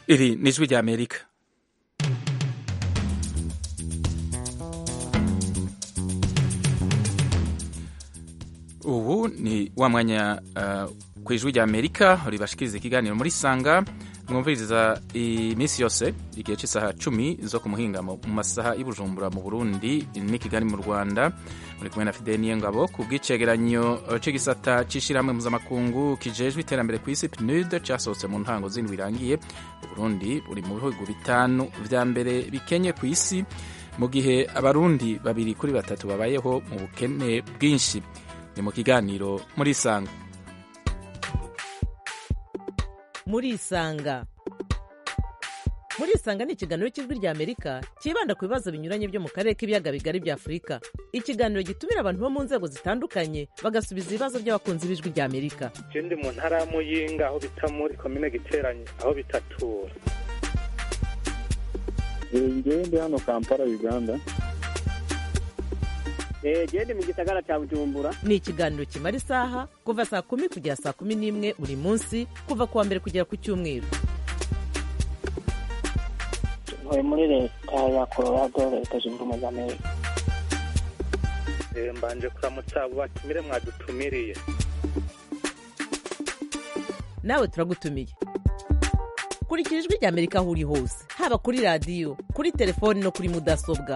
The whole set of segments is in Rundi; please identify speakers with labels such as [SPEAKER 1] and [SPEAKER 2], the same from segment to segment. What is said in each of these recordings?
[SPEAKER 1] Iri ni ijwi rya Amerika. Ubu ni wa mwanya uh, ku ijwi rya Amerika ribashikiriza ikiganiro muri Sanga mwumviriza iminsi yose igihe cy'isaha cumi zo ku muhingamo mu masaha y'Ibujumbura mu Burundi n'i Kigali mu Rwanda muri kumwe na Fidel Niyongabo ku bw'icegeranyo c'igisata c'ishirahamwe mpuzamakungu kijejwe iterambere ku isi PNUD casohotse mu ntango z'indwi irangiye Uburundi buri mu bihugu bitanu vya mbere bikenye ku isi mu gihe abarundi babiri kuri batatu babayeho mu bukene bwinshi ni mu kiganiro muri Isanga
[SPEAKER 2] muri isanga muri isanga ni ikiganiro cy'ijwi rya amerika cyibanda ku bibazo binyuranye byo mu karere k'ibiyaga bigari bya afurika ikiganiro gitumira abantu bo mu nzego zitandukanye bagasubiza ibibazo by'abakunzi b'ijwi rya amerika
[SPEAKER 3] je ndi mu ntara ya muyinga aho bita muri komine giteranye aho bitatura
[SPEAKER 4] ngewe ndi hano kampala uganda
[SPEAKER 5] gende mu gisagara cya bujumbura
[SPEAKER 2] ni ikiganiro kimara isaha kuva saa kumi kugera saa kumi n'imwe buri munsi kuva ku wa mbere kugera ku cyumweru
[SPEAKER 5] ntuye muri leta ya colorado leta zunze ubumwe za amerika
[SPEAKER 3] Eh, mbanje kuramutsa abo batumire mwadutumiriye
[SPEAKER 2] nawe turagutumiye kurikira ijwi rya amerika aho uri hose haba kuri radiyo kuri telefoni no kuri mudasobwa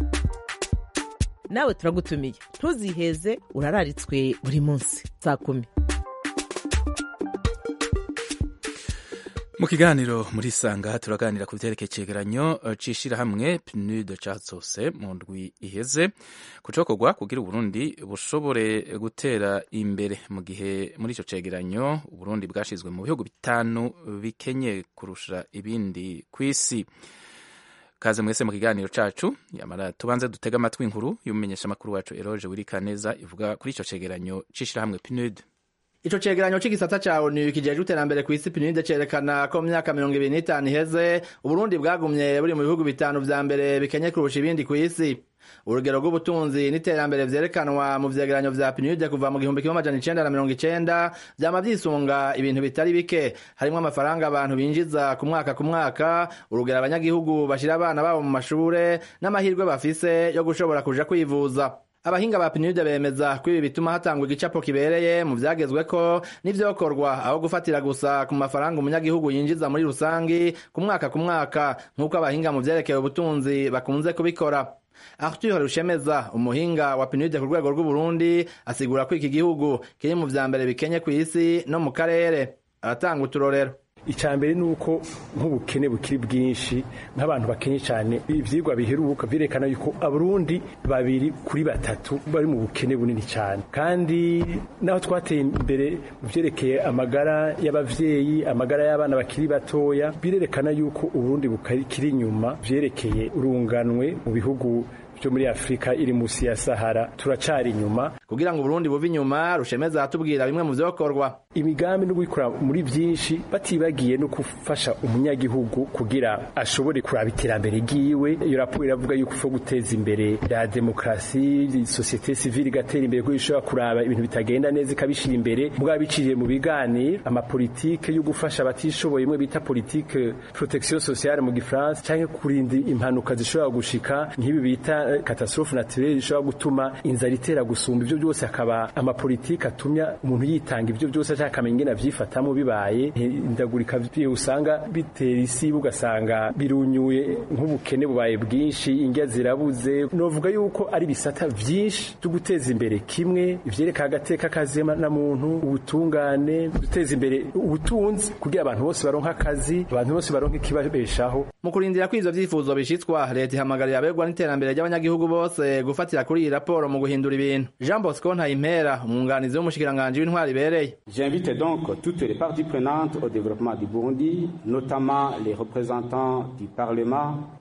[SPEAKER 2] nawe turagutumiye ntuziheze urararitswe buri munsi saa kumi
[SPEAKER 1] mu kiganiro muri Sanga turaganira ku vyerekeye icegeranyo c'ishirahamwe PNUD casose mu ndwi iheze kucokorwa kugira Uburundi bushobore gutera imbere mu gihe muri ico cegeranyo Uburundi bwashizwe mu bihugu bitanu bikenye kurusha ibindi kw'isi kaze mwese mu kiganiro cacu yamara tubanze dutega amatwi inkuru y'umumenyesha makuru wacu Eroge Wirikaneza ivuga kuri ico cegeranyo c'ishirahamwe PNUD
[SPEAKER 6] Ico cegeranyo c'igisata ca ONU kijejwe iterambere kw'isi PNUD cerekana ko mu myaka mirongo ibiri n'itanu iheze Uburundi bwagumye buri mu bihugu bitanu vya mbere bikenye kurusha ibindi kw'isi urugero rw'ubutunzi n'iterambere vyerekanwa mu vyegeranyo vya PNUD kuva mu gihumbi kimwe amajana icenda na mirongo icenda vyama vyisunga ibintu bitari bike harimwo amafaranga abantu binjiza ku mwaka ku mwaka urugero abanyagihugu bashira abana babo mu mashure n'amahirwe bafise yo gushobora kuja kwivuza abahinga ba PNUD bemeza ko ibi bituma hatangwa igicapo kibereye mu vyagezweko n'ivyokorwa aho gufatira gusa ku mafaranga umunyagihugu yinjiza muri rusangi ku mwaka ku mwaka nk'uko abahinga mu vyerekeye ubutunzi bakunze kubikora Arthur Rushemeza umuhinga wa PNUD ku rwego rw'Uburundi asigura ko iki gihugu kiri mu vya mbere bikenye kw'isi no mu karere aratanga uturorero
[SPEAKER 7] icambere nuko nk'ubukene bukiri bwinshi nk'abantu bakenye cyane ivyigwa biheruka vyerekana yuko abarundi babiri kuri batatu bari mu bukene bunini cyane kandi naho twateye imbere mu vyerekeye amagara y'abavyeyi amagara y'abana bakiri batoya birerekana yuko uburundi bukiri inyuma vyerekeye urunganwe mu bihugu byo muri Afrika iri musi ya Sahara turacari inyuma
[SPEAKER 6] kugira ngo Burundi buve inyuma rushemeza atubwira bimwe mu vyokorwa
[SPEAKER 7] imigambi no gukora muri byinshi batibagiye no gufasha umunyagihugu kugira ashobore kuraba iterambere giwe iyo raporo iravuga yuko fo guteza imbere ya demokrasi societe civile igatera imbere ko ishobora kuraba ibintu bitagenda neza ikabishira imbere mugabo biciriye mu biganiro amapolitike yo gufasha abatishoboye imwe bita politique protection sociale mu gifaransa canke kurinda impanuka zishobora gushika nk'ibi bita catastrophe naturelle ishobora gutuma inzara itera gusumba ivyo byose akaba amapolitike atumya umuntu yitanga ivyo byose ashaka akamenya ingene avyifatamo bibaye indagurika usanga bitera isi ugasanga birunyuye nk'ubukene bubaye bwinshi indya zirabuze novuga yuko ari bisata vyinshi byo guteza imbere kimwe ivyereka agateka kazema na muntu ubutungane guteza imbere ubutunzi kugira abantu bose baronka akazi abantu bose baronka ikibabeshaho
[SPEAKER 6] mu kurindira ko ivyo vyifuzo bishitswa leta ihamagarira abegwa n'iterambere ry'abanyagihugu bose gufatira kuri iyi raporo mu guhindura ibintu Jean Bosco Ntayimpera umwunganizi w'umushikiranganji w'intwari ibereye
[SPEAKER 8] J'invite donc toutes les parties prenantes au développement du Burundi, notamment les représentants du Parlement,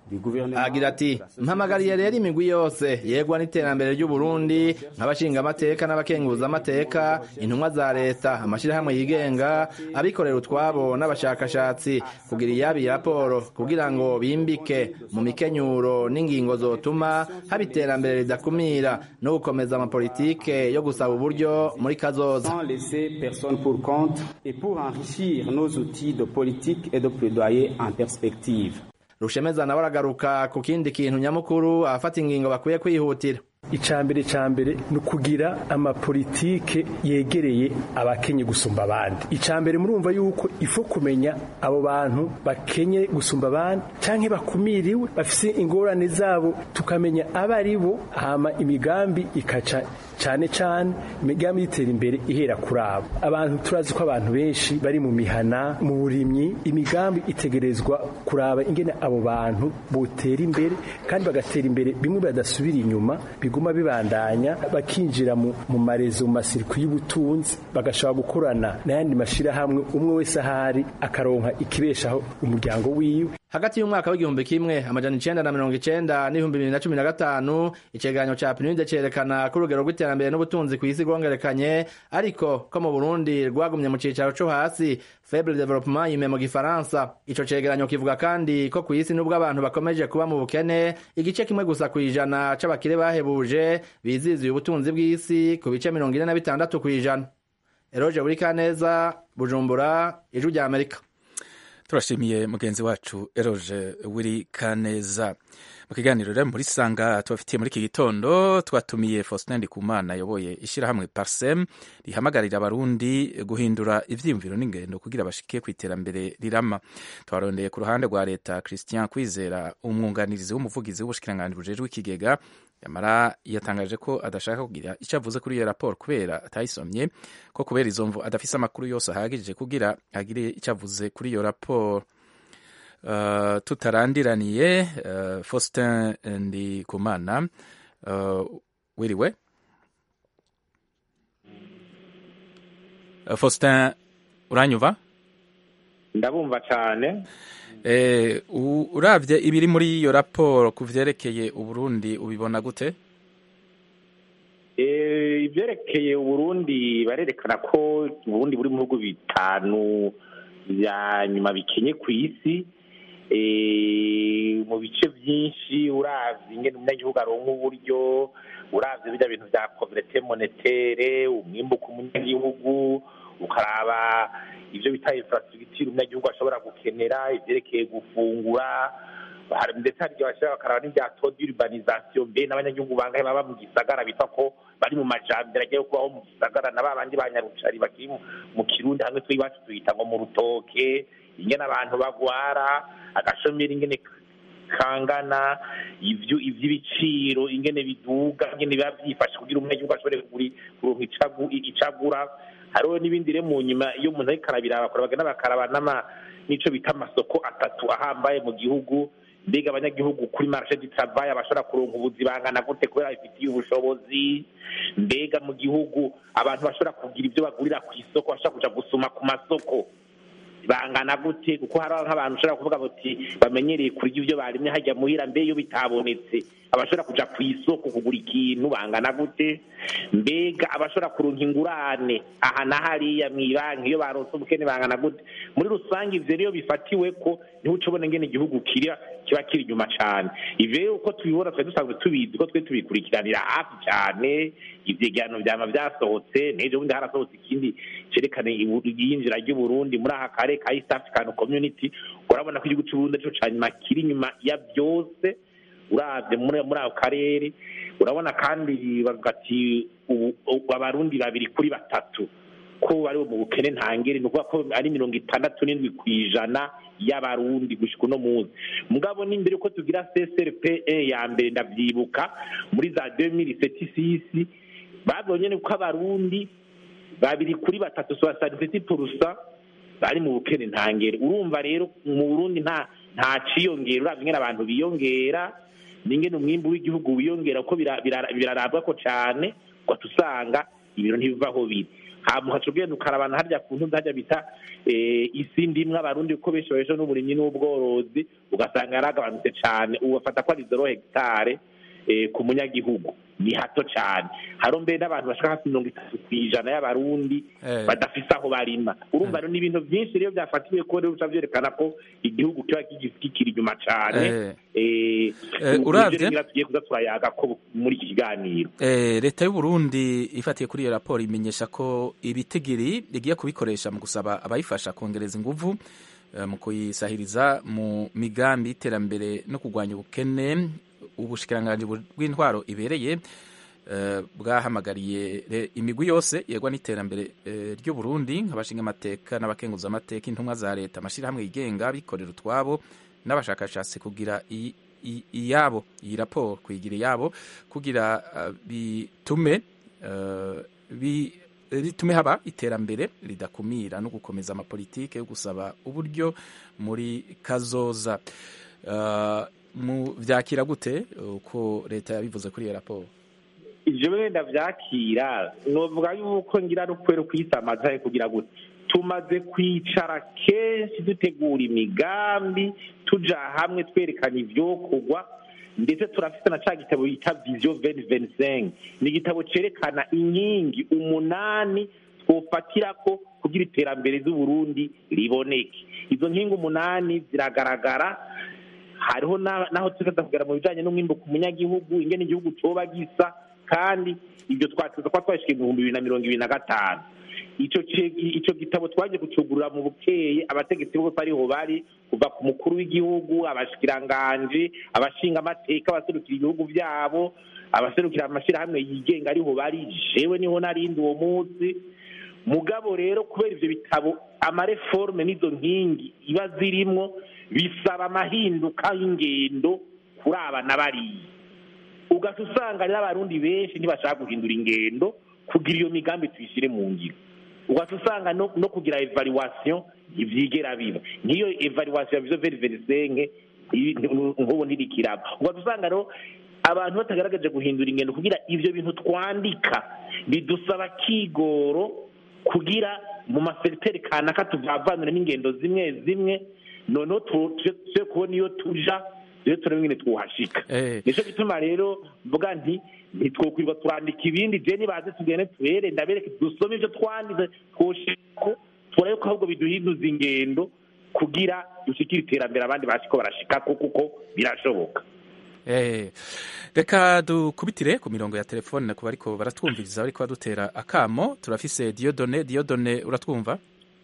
[SPEAKER 6] agira ati mpamagariye rero imigwi yose yegwa n'iterambere ry'uburundi nk'abashingamateka n'abakenguzamateka intumwa za leta amashyirahamwe yigenga abikorera utwabo n'abashakashatsi kugira iyabi raporo kugira ngo bimbike mu mikenyuro n'ingingo zotuma haba iterambere ridakumira no gukomeza amapolitike yo gusaba uburyo muri kazoza
[SPEAKER 8] sans laisser personne pour compte et pour enrichir nos outils de politique et de plaidoyer en perspective.
[SPEAKER 6] rushemeza nawe aragaruka ku kindi kintu nyamukuru abafata ingingo bakwiye kwihutira
[SPEAKER 7] icambere cambere ni ukugira amapolitike yegereye abakenye gusumba abandi icambere murumva yuko ifo kumenya abo bantu bakenye gusumba abandi canke bakumiriwe bafise ingorane zabo tukamenya abo ari bo hama imigambi ikaca cane cane imigambi y'itera imbere ihera kuri abo abantu turazi ko abantu benshi bari mu mihana mu burimyi imigambi itegerezwa kuraba ingene abo bantu botera imbere kandi bagatera imbere bimwe badasubira inyuma biguma bibandanya bakinjira mu, mu marezo mu masirikwi y'ubutunzi bagashobora gukorana n'ayandi mashirahamwe umwe wese ahari akaronka ikibeshaho umuryango wiwe
[SPEAKER 6] hagati y'umwaka w'igihumbi kimwe amajana icenda na mirongo icenda n'ibihumbi bibiri na cumi na gatanu icegeranyo ca pinide cerekana ko urugero rw'iterambere n'ubutunzi kw'isi rwongerekanye ariko ko mu burundi rwagumye mu cicaro co hasi faible developement yime mu gifaransa ico cegeranyo kivuga kandi ko kw'isi n'ubwo abantu bakomeje kuba mu bukene igice kimwe gusa kw'ijana c'abakire bahebuje biziziye ubutunzi bw'isi ku bice mirongo ine na bitandatu kw'ijana eroje burikaneza bujumbura ijwi rya amerika
[SPEAKER 1] turashimiye mugenzi wacu eroje wiri kaneza mu kiganiro rero muri sanga tubafitiye muri iki gitondo twatumiye faustin ndikumana ayoboye ishyirahamwe parsem rihamagarira abarundi guhindura ivyiyumviro n'ingendo kugira bashike ku iterambere rirama twarondeye ku ruhande rwa leta christian kwizera umwunganirizi w'umuvugizi w'ubushikiranganji bujejwe ikigega yamara yatangaje ko adashaka kugira icyo avuze kuri iyo raporo kubera atayisomye ko kubera izo mvu adafise amakuru yose ahagije kugira agire icyo avuze kuri iyo raporo uh, tutarandiraniye uh, faustin ndikumana uh, wiriwe uh, faustin uranyuva
[SPEAKER 9] ndabumva cyane
[SPEAKER 1] eh, uravye ibiri muri iyo raporo ku vyerekeye uburundi ubibona gute
[SPEAKER 9] ibyerekeye uburundi barerekana ko uburundi buri mu bihugu bitanu bya nyuma bikenye ku isi mu bice byinshi uravye ingene umunyagihugu aronka uburyo uravye birya bintu vya poverete monetere umwimbu ku munyagihugu ukaraba ibyo bita infrastructure umunyagihugu ashobora gukenera ivyerekeye gufungura ndetse hari igihe bashobora bakaraba n'ibya taux d'urbanisation mbe n'abanyagihugu bangahe baba mu gisagara bitwa ko bari mu majambere agiye kubaho mu gisagara na babandi ba nyarucari bakiri mu kirundi hamwe twe iwacu tuyita ngo mu rutoke ingene abantu bagwara agashomeri ingene kangana ivyo ivy'ibiciro ingene biduga ingene biba vyifashe kugira umunyagihugu ashobore kuronka icagura hariho n'ibindi rero mu nyuma iyo umuntu ariko arabiraba bagenda bakaraba n'ama n'ico bita amasoko atatu ahambaye mu gihugu mbega abanyagihugu kuri marché du travail bashobora kuronka ubuzi bangana gute kubera bifitiye ubushobozi mbega mu gihugu abantu bashobora kugira ibyo bagurira ku isoko bashobora kuja gusuma ku masoko bangana gute kuko hari nk'abantu ushobora kuvuga bati bamenyereye kurya ibyo barimye hajya muhira mbe iyo bitabonetse abashobora kuja ku isoko kugura ikintu bangana gute mbega abashobora kuronka ingurane aha na hariya mw'ibanki iyo baronse ubukene bangana gute muri rusange ivyo rero bifatiwe ko niho uca ubona ingene igihugu kira kiba kiri inyuma cane ivyo rero uko tubibona twari dusanzwe tubizi ko twe tubikurikiranira hafi cane ivyegeranyo vyama vyasohotse n'ejo bundi harasohotse ikindi cerekana iyinjira ry'uburundi muri aka kare ka east african community urabona ko igihugu c'uburundi arico ca nyuma kiri inyuma ya byose uravye muri ako karere urabona kandi bagati abarundi babiri kuri batatu ko bari mu bukene ntangere ni ukuvuga ko ari mirongo itandatu n'indwi ku ijana y'abarundi gushika uno munsi mugabo n'imbere ko tugira csrpe ya mbere ndavyibuka muri za 2007 babonye ko abarundi babiri kuri batatu soixante purusa bari mu bukene ntangere urumva rero mu burundi nta nta ciyongera uravye ingene abantu biyongera n'ingene umwimbu w'igihugu wiyongera kuko birarabwa ko cane ugahita usanga ibintu ntibivaho biri hama ukaca ugenda ukarabana harya ku ntuzi harya bita eh, isi ndimwe abarundi kuko benshi babesha n'uburimyi n'ubworozi ugasanga yaragabanutse cane ubu bafata ko ari zero hegitare eh, ku munyagihugu ni hato cane haro mbere n'abantu bashaka hafi mirongo itatu kw'ijana y'abarundi
[SPEAKER 1] Eh.
[SPEAKER 9] badafise aho barima urumva rero ni ibintu vyinshi rero vyafatiwe ko rero bica vyerekana ko igihugu kiba kigi- kikiri inyuma cane
[SPEAKER 1] Eh.
[SPEAKER 9] Eh,
[SPEAKER 1] Eh,
[SPEAKER 9] nivyo
[SPEAKER 1] uravye-
[SPEAKER 9] rero ngira tugiye kuza turayaga ko muri iki kiganiro
[SPEAKER 1] Eh, leta y'u Burundi ifatiye kuri iyo raporo imenyesha ko ibitigiri igiye kubikoresha mu gusaba abayifasha kongereza inguvu eh, mu kuyisahiriza mu migambi y'iterambere no kurwanya ubukene ubushikiranganji bu- bw'intwaro ibereye eh, bwahamagariye re- imigwi yose yegwa n'iterambere eh, ry'u Burundi nk'abashinga amateka n'abakenguza amateka intumwa za leta amashirahamwe yigenga abikorera utwabo n'abashakashatsi kugira i- i- iyabo iyi raporo kuyigira iyabo kugira uh, bitume uh, bi ritume haba iterambere ridakumira no gukomeza amapolitike yo gusaba uburyo muri kazoza uh, mu vyakira gute uko leta yabivuze kuri iyo raporo
[SPEAKER 9] ivyo wenda vyakira novuga yuko ngira rukwera kwisamaza kugira gute tumaze kwicara kenshi dutegura imigambi tuja hamwe twerekana ivyokorwa ndetse turafite na ca gitabo bita vision 2025 ni igitabo cerekana inkingi umunani twofatirako kugira iterambere z'uburundi riboneke izo nkingi umunani ziragaragara hariho na- naho tuza kugera mu bijanye n'umwimbu ku munyagihugu ingene igihugu coba gisa kandi ibyo twatuza kuba twashika ibihumbi bibiri na mirongo ibiri na gatanu ico ce- ico gitabo twaje kucugurura mu bukeye abategetsi bose ariho bari kuva ku mukuru w'igihugu abashikiranganji abashinga amateka abaserukira ibihugu vyabo abaserukira amashirahamwe yigenga ariho bari jewe niho narindi uwo munsi mugabo rero kubera ivyo bitabo amareforme n'izo nkingi iba zirimwo bisaba amahinduka y'ingendo kuri aba na bariya ugaca usanga rero abarundi benshi ntibashaka guhindura ingendo kugira iyo migambi tuyishyire mu ngiro ugaca usanga no, no kugira evaluation ntivyigera biba nk'iyo evaluation ya vision veri verisenke nk'ubu ntirikiraba ugaca usanga rero abantu batagaragaje guhindura ingendo kugira ivyo bintu twandika bidusaba kigoro kugira mu maseriteri kanaka tuvavanure n'ingendo zimwe zimwe noneho tu- tuje tuje kubona iyo tuja rero turebe ingene twuhashika
[SPEAKER 1] Eh.
[SPEAKER 9] nico gituma rero mvuga nti ntitwokwirwa turandika ibindi je nibaze tugende tuhere ndabereke dusome ivyo twanditse twoshiko turabe ko ahubwo biduhinduza ingendo kugira dushikire iterambere abandi bashiko barashikako kuko birashoboka
[SPEAKER 1] Eh, reka dukubitire ku mirongo ya telefone ku bariko baratwumviriza bariko badutera akamo turafise Diodone Diodone uratwumva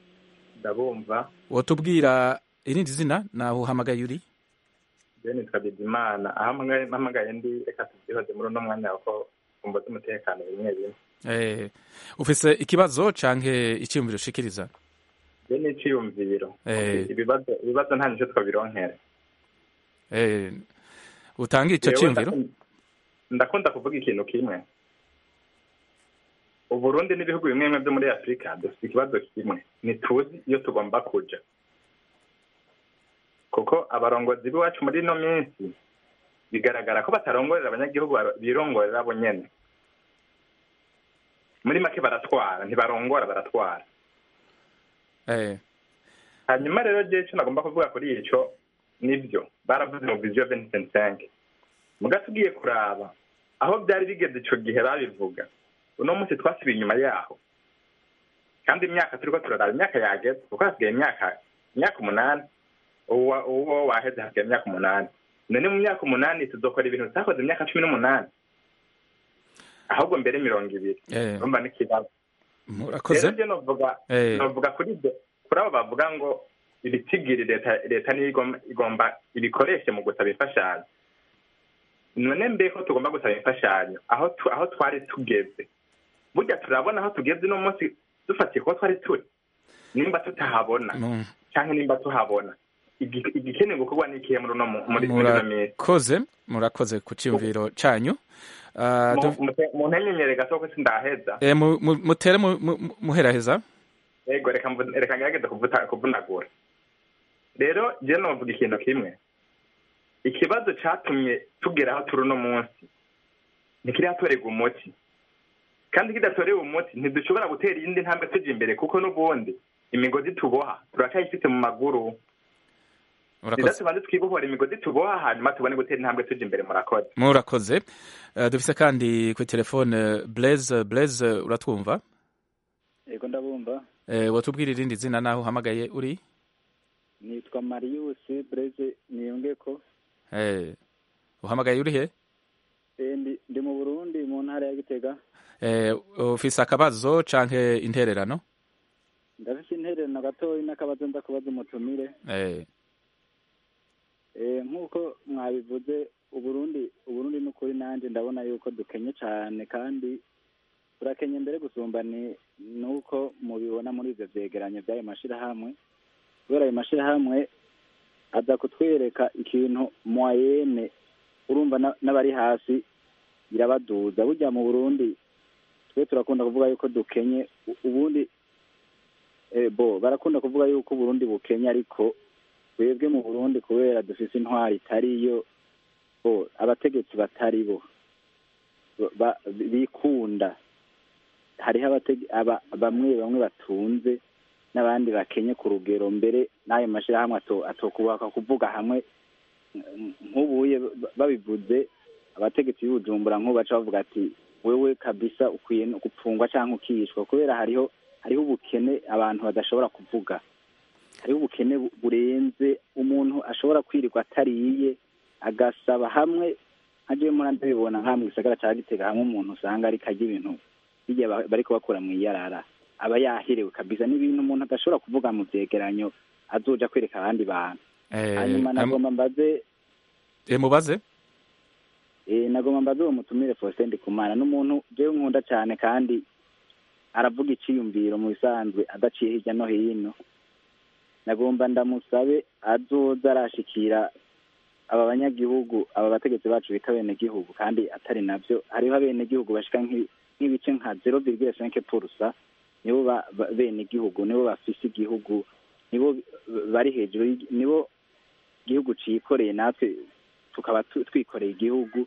[SPEAKER 10] ndabumva
[SPEAKER 1] wotubwira irindi zina naho uhamagaye uri
[SPEAKER 10] je nitwa bizimana aho mpamagaye- mpamagaye ndi reka tubyihoze muri uno mwanya ko kumva z'umutekano bimwe bimwe
[SPEAKER 1] eh, ufise ikibazo canke iciyumviro ushikiriza
[SPEAKER 10] je ni iciyumviro
[SPEAKER 1] Eh.
[SPEAKER 10] ibibazo ibibazo nta nico twabironkera
[SPEAKER 1] eh, utanga ico
[SPEAKER 10] Jewe
[SPEAKER 1] ciyumviro
[SPEAKER 10] ndakunda- ndakunda kuvuga ikintu kimwe uburundi n'ibihugu bimwe bimwe byo muri afurika dufite ikibazo kimwe ntituzi iyo tugomba kuja kuko abarongozi b'iwacu muri ino minsi bigaragara ko batarongorera abanyagihugu baro- birongorera bo nyene muri make baratwara ntibarongora baratwara
[SPEAKER 1] eh,
[SPEAKER 10] hanyuma rero je ico nagomba kuvuga kuri ico nivyo baravuze mu vision 2025 muga tugiye kuraba aho byari bigeze ico gihe babivuga uno munsi twasubiye inyuma yaho kandi imyaka turiko turaraba imyaka yageze kuko hasigaye imyaka imyaka umunani uwo uwo waheze hasigaye imyaka umunani none mu myaka umunani tuzokora ibintu tutakoze imyaka cumi n'umunani ahubwo mbere mirongo ibiri
[SPEAKER 1] eh,
[SPEAKER 10] urumva n'ikibazo
[SPEAKER 1] murakoze
[SPEAKER 10] rero je novuga
[SPEAKER 1] Eh.
[SPEAKER 10] novuga kuri ibyo kuri abo bavuga ngo ibitigiri leta leta niyo igomba igomba ibikoreshe mu gusaba imfashanyo none mbe ko tugomba gusaba imfashanyo aho tu, aho twari tugeze burya turabona aho tugeze uno munsi dufatiye kuba twari turi nimba tutahabona
[SPEAKER 1] mu-
[SPEAKER 10] canke nimba tuhabona igi- igikenewe gukorwa n'ikihe muri uno mu- muri muri ino minsi
[SPEAKER 1] murakoze murakoze ku ciyumviro canyu Ah,
[SPEAKER 10] Mu-
[SPEAKER 1] du-
[SPEAKER 10] mute- mu ntenyenyere gato ko sindaheza
[SPEAKER 1] eh, mu- mu- mutere mu- mu- muheraheza
[SPEAKER 10] yego reka mvu- reka ngerageze kuvuta- kuvunagura rero je novuga ikintu kimwe ikibazo catumye tugera aho turi uno munsi ntikirihatorerwa umuti kandi kidatorewe umuti ntidushobora gutera iyindi ntambwe tujya imbere kuko n'ubundi imigozi tuboha turacyayifite mu maguru rero tubanze twibohora imigozi tuboha hanyuma tubone gutera intambwe tujya imbere murakoze
[SPEAKER 1] murakoze Eh, dufise kandi kuri telefone blaise blaise uratwumva
[SPEAKER 4] yego ndabumva
[SPEAKER 1] Eh, watubwira irindi zina naho uhamagaye uri
[SPEAKER 4] nitwa marius breze niyongeko
[SPEAKER 1] Eh, uhamagaye uri he
[SPEAKER 4] Eh, ndi ndi mu burundi mu ntara ya gitega
[SPEAKER 1] Eh, ufise akabazo canke intererano
[SPEAKER 4] ndafise intererano gatoyi n'akabazo nza kubaza umutumire
[SPEAKER 1] Eh,
[SPEAKER 4] Eh, nk'uko mwabivuze uburundi uburundi n'ukuri nanjye ndabona yuko dukenye cyane kandi turakenye mbere gusumba ni nuko mubibona muri ivyo vyegeranyo by'ayo mashirahamwe kubera ayo mashirahamwe aza kutwereka ikintu moyenne urumva na- n'abari hasi birabaduza burya mu burundi twe turakunda kuvuga yuko dukenye u- ubundi eh, bo barakunda kuvuga yuko uburundi bukenye ariko twebwe mu burundi kubera dufise intwari itariyo bo abategetsi batari bo ba- bikunda hariho abatege- aba- bamwe bamwe batunze n'abandi bakenye ku rugero mbere n'ayo mashyirahamwe ato- atokubaka kuvuga hamwe nk- nk'ubuye ba- babivuze abategetsi b'ubujumbura nk'ubu baca bavuga ati wewe kabisa ukwiye no gupfungwa cyangwa ukishwa kubera hariho hariho ubukene abantu badashobora kuvuga hariho ubukene bu- burenze umuntu ashobora kwirirwa atariye agasaba hamwe nka jewe mpora ndabibona nka mu gisagara ca gitega hamwe umuntu usanga ariko arya ibintu bijya ba- bariko bakora mu iyarara aba yaherewe kabisa n'ibintu umuntu adashobora kuvuga mu vyegeranyo azoja kwereka abandi bantu
[SPEAKER 1] eh,
[SPEAKER 4] hanyuma
[SPEAKER 1] am-
[SPEAKER 4] nagomba mbaze
[SPEAKER 1] eh, mubaze
[SPEAKER 4] eh, nagomba mbaze uwo mutumire Faustin Ndikumana n'umuntu jewe nkunda cyane kandi aravuga iciyumviro mu bisanzwe adaciye hirya no hino nagomba ndamusabe azoza arashikira aba banyagihugu aba bategetsi bacu bita abenegihugu kandi atari navyo hariho abenegihugu bashika nk'i- nk'ibice nka zero virgule cinq purusa nibo ba- ba- benegihugu nibo bafise igihugu nibo b- bari hejuru y'igi- nibo igihugu cikoreye natwe tukaba tu- twikoreye igihugu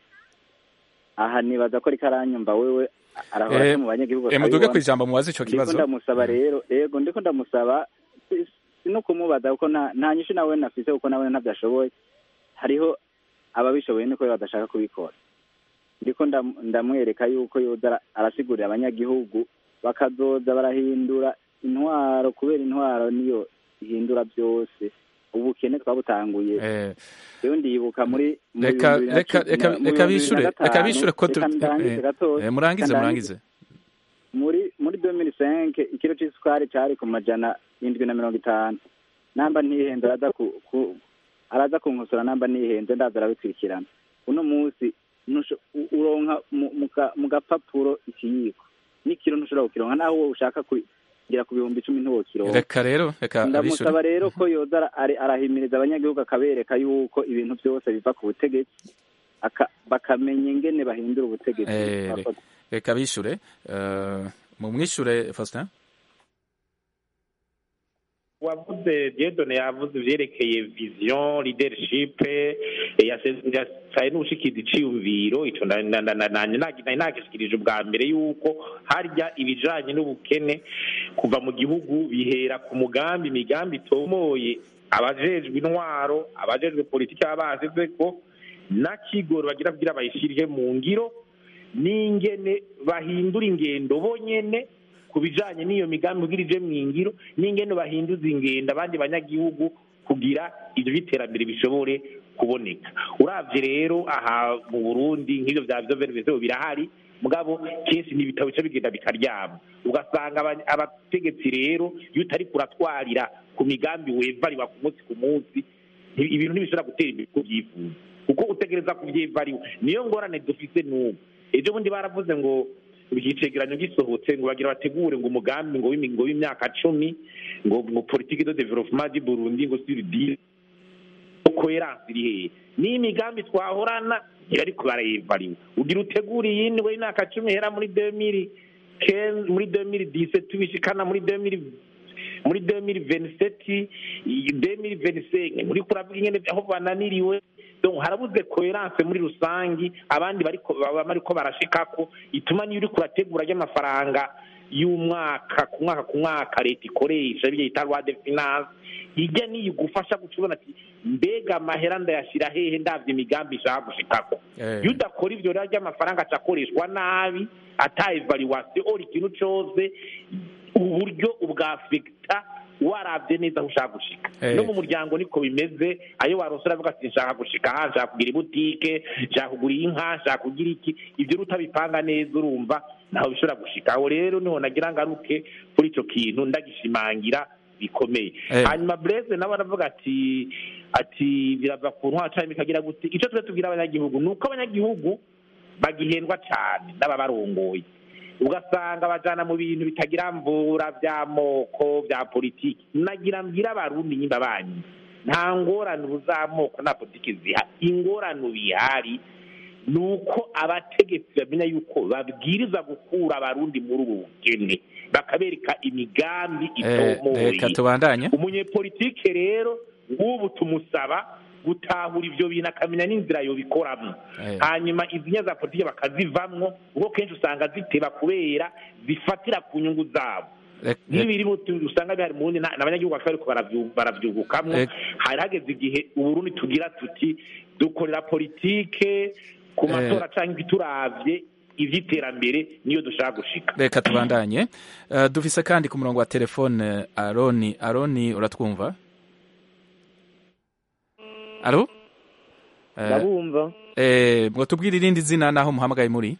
[SPEAKER 4] aha nibaza ko ariko aranyumva wewe arahora
[SPEAKER 1] Eh,
[SPEAKER 4] aca mu banyagihugu
[SPEAKER 1] eh, muduge
[SPEAKER 4] akabibona.
[SPEAKER 1] kwijambo mubaze ico
[SPEAKER 4] ndiko
[SPEAKER 1] kibazo
[SPEAKER 4] ndamusaba rero yego ndiko ndamusaba si- si no kumubaza kuko nta nta nyishu nawe nafise kuko nawe ntabyo ashoboye hariho ababishoboye niko we badashaka kubikora ndiko ndam- ndamwereka yuko yoza ara- arasigurira abanyagihugu bakazoza barahindura intwaro kubera intwaro niyo ihindura byose ubukene twabutanguye
[SPEAKER 1] Eh,
[SPEAKER 4] rero ndibuka muri mu
[SPEAKER 1] reka
[SPEAKER 4] bihumbi bibiri na
[SPEAKER 1] reka
[SPEAKER 4] cumi-
[SPEAKER 1] reka
[SPEAKER 4] mu
[SPEAKER 1] reka
[SPEAKER 4] bihumbi bibiri
[SPEAKER 1] bishure
[SPEAKER 4] na
[SPEAKER 1] reka
[SPEAKER 4] gatanu,
[SPEAKER 1] bishure ko tu-
[SPEAKER 4] reka ndangize
[SPEAKER 1] eh,
[SPEAKER 4] gatoya,
[SPEAKER 1] eh, murangize
[SPEAKER 4] reka
[SPEAKER 1] murangize
[SPEAKER 4] muri muri 2005 ikiro c'isukari cari ku majana indwi na mirongo itanu namba ntihenze araza ku, ku araza kunkosora namba ntihenze ndaza arabikurikirana uno munsi ntusho- u- uronka mu- mu ka- mu gapapuro ikiyiko n'ikiro ntushobora kukironka naho wowe ushaka kugera ku bihumbi icumi ntiwokironka
[SPEAKER 1] reka rero reka abishure
[SPEAKER 4] ndamusaba rero ko yoza ara- ari- arahimiriza abanyagihugu akabereka yuko ibintu byose biva ku butegetsi aka- bakamenya ingene bahindura ubutegetsi
[SPEAKER 1] Eh,
[SPEAKER 4] Murakoze.
[SPEAKER 1] reka bishure Eh, mumwishure Faustin
[SPEAKER 9] wavuze diedone yavuze ivyerekeye vision leadership eh, yase- yasaye n'ubushikiriza iciyumviro ico na- na- na- na- nanje nagi- nari nagishikirije ubwa mbere yuko harya ibijanye n'ubukene kuva mu gihugu bihera ku mugambi imigambi itomoye abajejwe intwaro abajejwe politiki baba basize ko n'akigoro bagira kugira bayishirire mu ngiro n'ingene bahindura ingendo bonyene ku bijanye n'iyo migambi kugira ije mu ngiro n'ingene bahinduza ingendo abandi banyagihugu kugira ivyo by'iterambere bishobore kuboneka uravye rero aha mu burundi nk'ivyo vya vyo birahari mugabo kenshi n'ibitabo bica bigenda bikaryama ugasanga aba- abategetsi rero iyo utari kuratwarira ku migambi wevariwa ku munsi ku munsi nti- ibintu ntibishobora gutera imbere uko byifuza kuko utegereza kuvyevariwa niyo ngorane dufise n'ubu ejo bundi baravuze ngo icegeranyo gisohotse ngo bagira bategure ngo umugambi ngo w'imi- ngo w'imyaka cumi ngo ngo politique de développement du Burundi ngo sur dix coherence iri hehe n'imigambi twahorana ariko barayivariwe ugira utegura iyindi ngo y'imyaka cumi ihera muri 2015 muri 2017 tubishikana muri 2000 muri 2027 2025 muri kuravuga ingene aho bananiriwe donc harabuze coherence muri rusangi abandi bariko baba bariko barashikako ituma niyo uriko urategura ry'amafaranga y'umwaka ku mwaka ku mwaka leta ikoresha byo yita loi de finance ijya niyo igufasha guca ubona ati mbega amahera ndayashyira hehe ndabyo imigambi ishaka gushikako
[SPEAKER 1] Eh.
[SPEAKER 9] iyo udakora ivyo rero ry'amafaranga aca akoreshwa nabi ata evaluation ora ikintu cose uburyo ubwafekita warabye neza aho ushaka gushika
[SPEAKER 1] Eh.
[SPEAKER 9] no mu muryango niko bimeze ayo warose uravuga ati nshaka gushika aha nshaka kugira ibutike nshaka kugura inka nshaka kugira iki ibyo rero utabipanga neza urumva ntaho bishobora gushika aho rero niho nagira ngaruke kuri ico kintu ndagishimangira bikomeye
[SPEAKER 1] Eh.
[SPEAKER 9] hanyuma Blaise nawe aravuga ati ati birava ku ntwara canke bikagira gute ico twe tubwira abanyagihugu ni uko abanyagihugu bagihendwa cane n'ababarongoye ugasanga bajana mu bintu bitagira mvura by'amoko bya politiki nagira mbwira abarundi nyimba banyu nta ngorane ubu z'amoko na politiki zihari ingorane bihari ni uko abategetsi bamenya yuko babwiriza gukura abarundi muri ubu bukene bakabereka imigambi
[SPEAKER 1] Eh,
[SPEAKER 9] itomoye
[SPEAKER 1] reka tubandanye
[SPEAKER 9] umunyepolitike rero nk'ubu tumusaba gutahura ivyo bintu akamenya n'inzira yobikoramo
[SPEAKER 1] Eh.
[SPEAKER 9] hanyuma izinya za politiki bakazivamwo kuko kenshi usanga ziteba kubera zifatira ku nyungu zabo
[SPEAKER 1] Rek-
[SPEAKER 9] n'ibiri mu tu- usanga bihari mu wundi n'abanyagihugu bakaba bariko baravyu- baravyugukamwo
[SPEAKER 1] Eh.
[SPEAKER 9] hari hageze igihe uburundi tugira tuti dukorera politike ku
[SPEAKER 1] Eh.
[SPEAKER 9] matora canke turavye ivy'iterambere niyo dushaka gushika
[SPEAKER 1] reka tubandanye Eh, dufise kandi ku murongo wa telefone aroni aroni uratwumva alo Eh,
[SPEAKER 11] ndabumva
[SPEAKER 1] eh, ngo tubwire irindi zina naho muhamagaye muri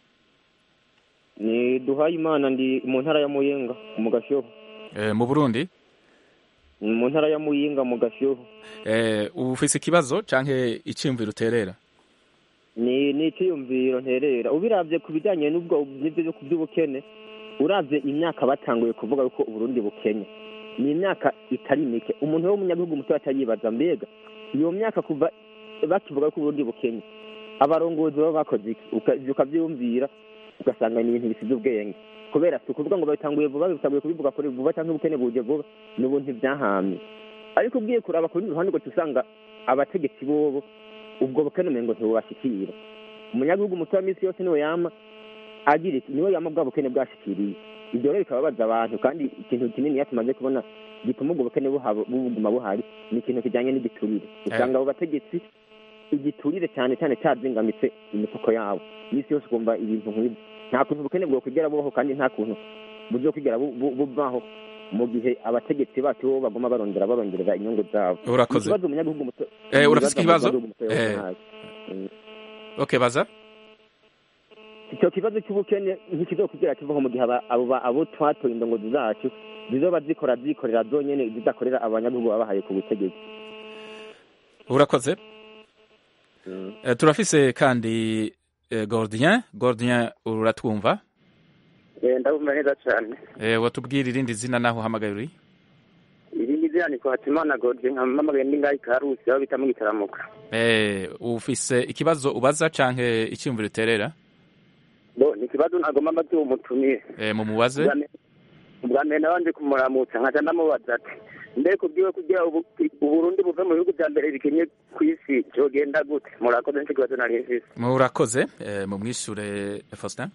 [SPEAKER 11] ni duhaye imana ndi mu ntara ya muyinga mu gashoho
[SPEAKER 1] Eh, mu burundi
[SPEAKER 11] Ni mu ntara ya muyinga mu gashoho
[SPEAKER 1] Eh, ufise ikibazo canke iciyumviro uterera
[SPEAKER 11] ni ni icyiyumviro nterera ubiravye ku bijyanye n'ubwo n'ibyo byo by'ubukene uravye imyaka batanguye kuvuga yuko uburundi bukenye ni imyaka itari mike umuntu w'umunyagihugu muto atayibaza mbega iyo myaka kuva bakivuga ko uburundi bukenye abarongozi baba bakoze iki Uka- ivyo ukavyiyumvira ugasanga ni ibintu bisize ubwenge kubera si ukuvuga ngo babitanguye vuba bitanguye kubivuga kuri vuba cyangwa ubukene buje vuba n'ubu ntibyahamye ariko ugiye kuraba ku rundi ruhande ugaca usanga abategetsi bobo ubwo bukene umengo ntibubashikira umunyagihugu muto wa minsi yose niwe yama agira iki niwe yama bwa bukene bwashikiriye ibyo rero bikababaza abantu kandi ikintu kinini iyo tumaze kubona gituma ubwo bukene buhaba- buguma buhari ni ikintu kijyanye n'igiturire usanga abo bategetsi igiturire cyane cyane cyazingamitse imifuko yabo iminsi yose ukumva ibintu nk'ibyo nta kuntu ubukene bwokwigera bubaho kandi nta kuntu buzokwigera bu- bu- bubaho mu gihe abategetsi bacu bo baguma barondera barongerera inyungu zabo
[SPEAKER 1] Urakoze.
[SPEAKER 11] ikibazo umunyagihugu muto
[SPEAKER 1] Eh, urafise ikibazo?
[SPEAKER 11] umunyagihugu muto yoba
[SPEAKER 1] Eh.
[SPEAKER 11] ntazi. Mm.
[SPEAKER 1] okay baza
[SPEAKER 11] icyo kibazo cy'ubukene ntikizokugira kivaho mu gihe aba- abo ba- abo twatoye indongozi zacu zizoba zikora zikorera zonyene zidakorera abanyagihugu babahaye ku butegetsi
[SPEAKER 1] urakoze Eh, turafise kandi eh, gordien gordien uratwumva
[SPEAKER 12] ndabumva neza cyane
[SPEAKER 1] Eh, watubwira irindi zina naho uhamagaye uri
[SPEAKER 12] irindi zina ni kwatimana gode nkamamagaye ndi ngaho ikarusi aho bita mu gitaramuka
[SPEAKER 1] Eh, ufise ikibazo ubaza canke iciyumviro uterera
[SPEAKER 12] bo ni ikibazo nagomba mbaze uwo mutumiye
[SPEAKER 1] Eh, mumubaze
[SPEAKER 12] Ubwa mbere- ubwa mbere nabanje kumuramutsa nkaca ndamubaza ati mbere kubwiwe kugira ubu- uburundi buve mu bihugu vya mbere bikenye ku isi vyogenda gute murakoze nico kibazo nari mfise
[SPEAKER 1] murakoze Eh, mumwishure faustin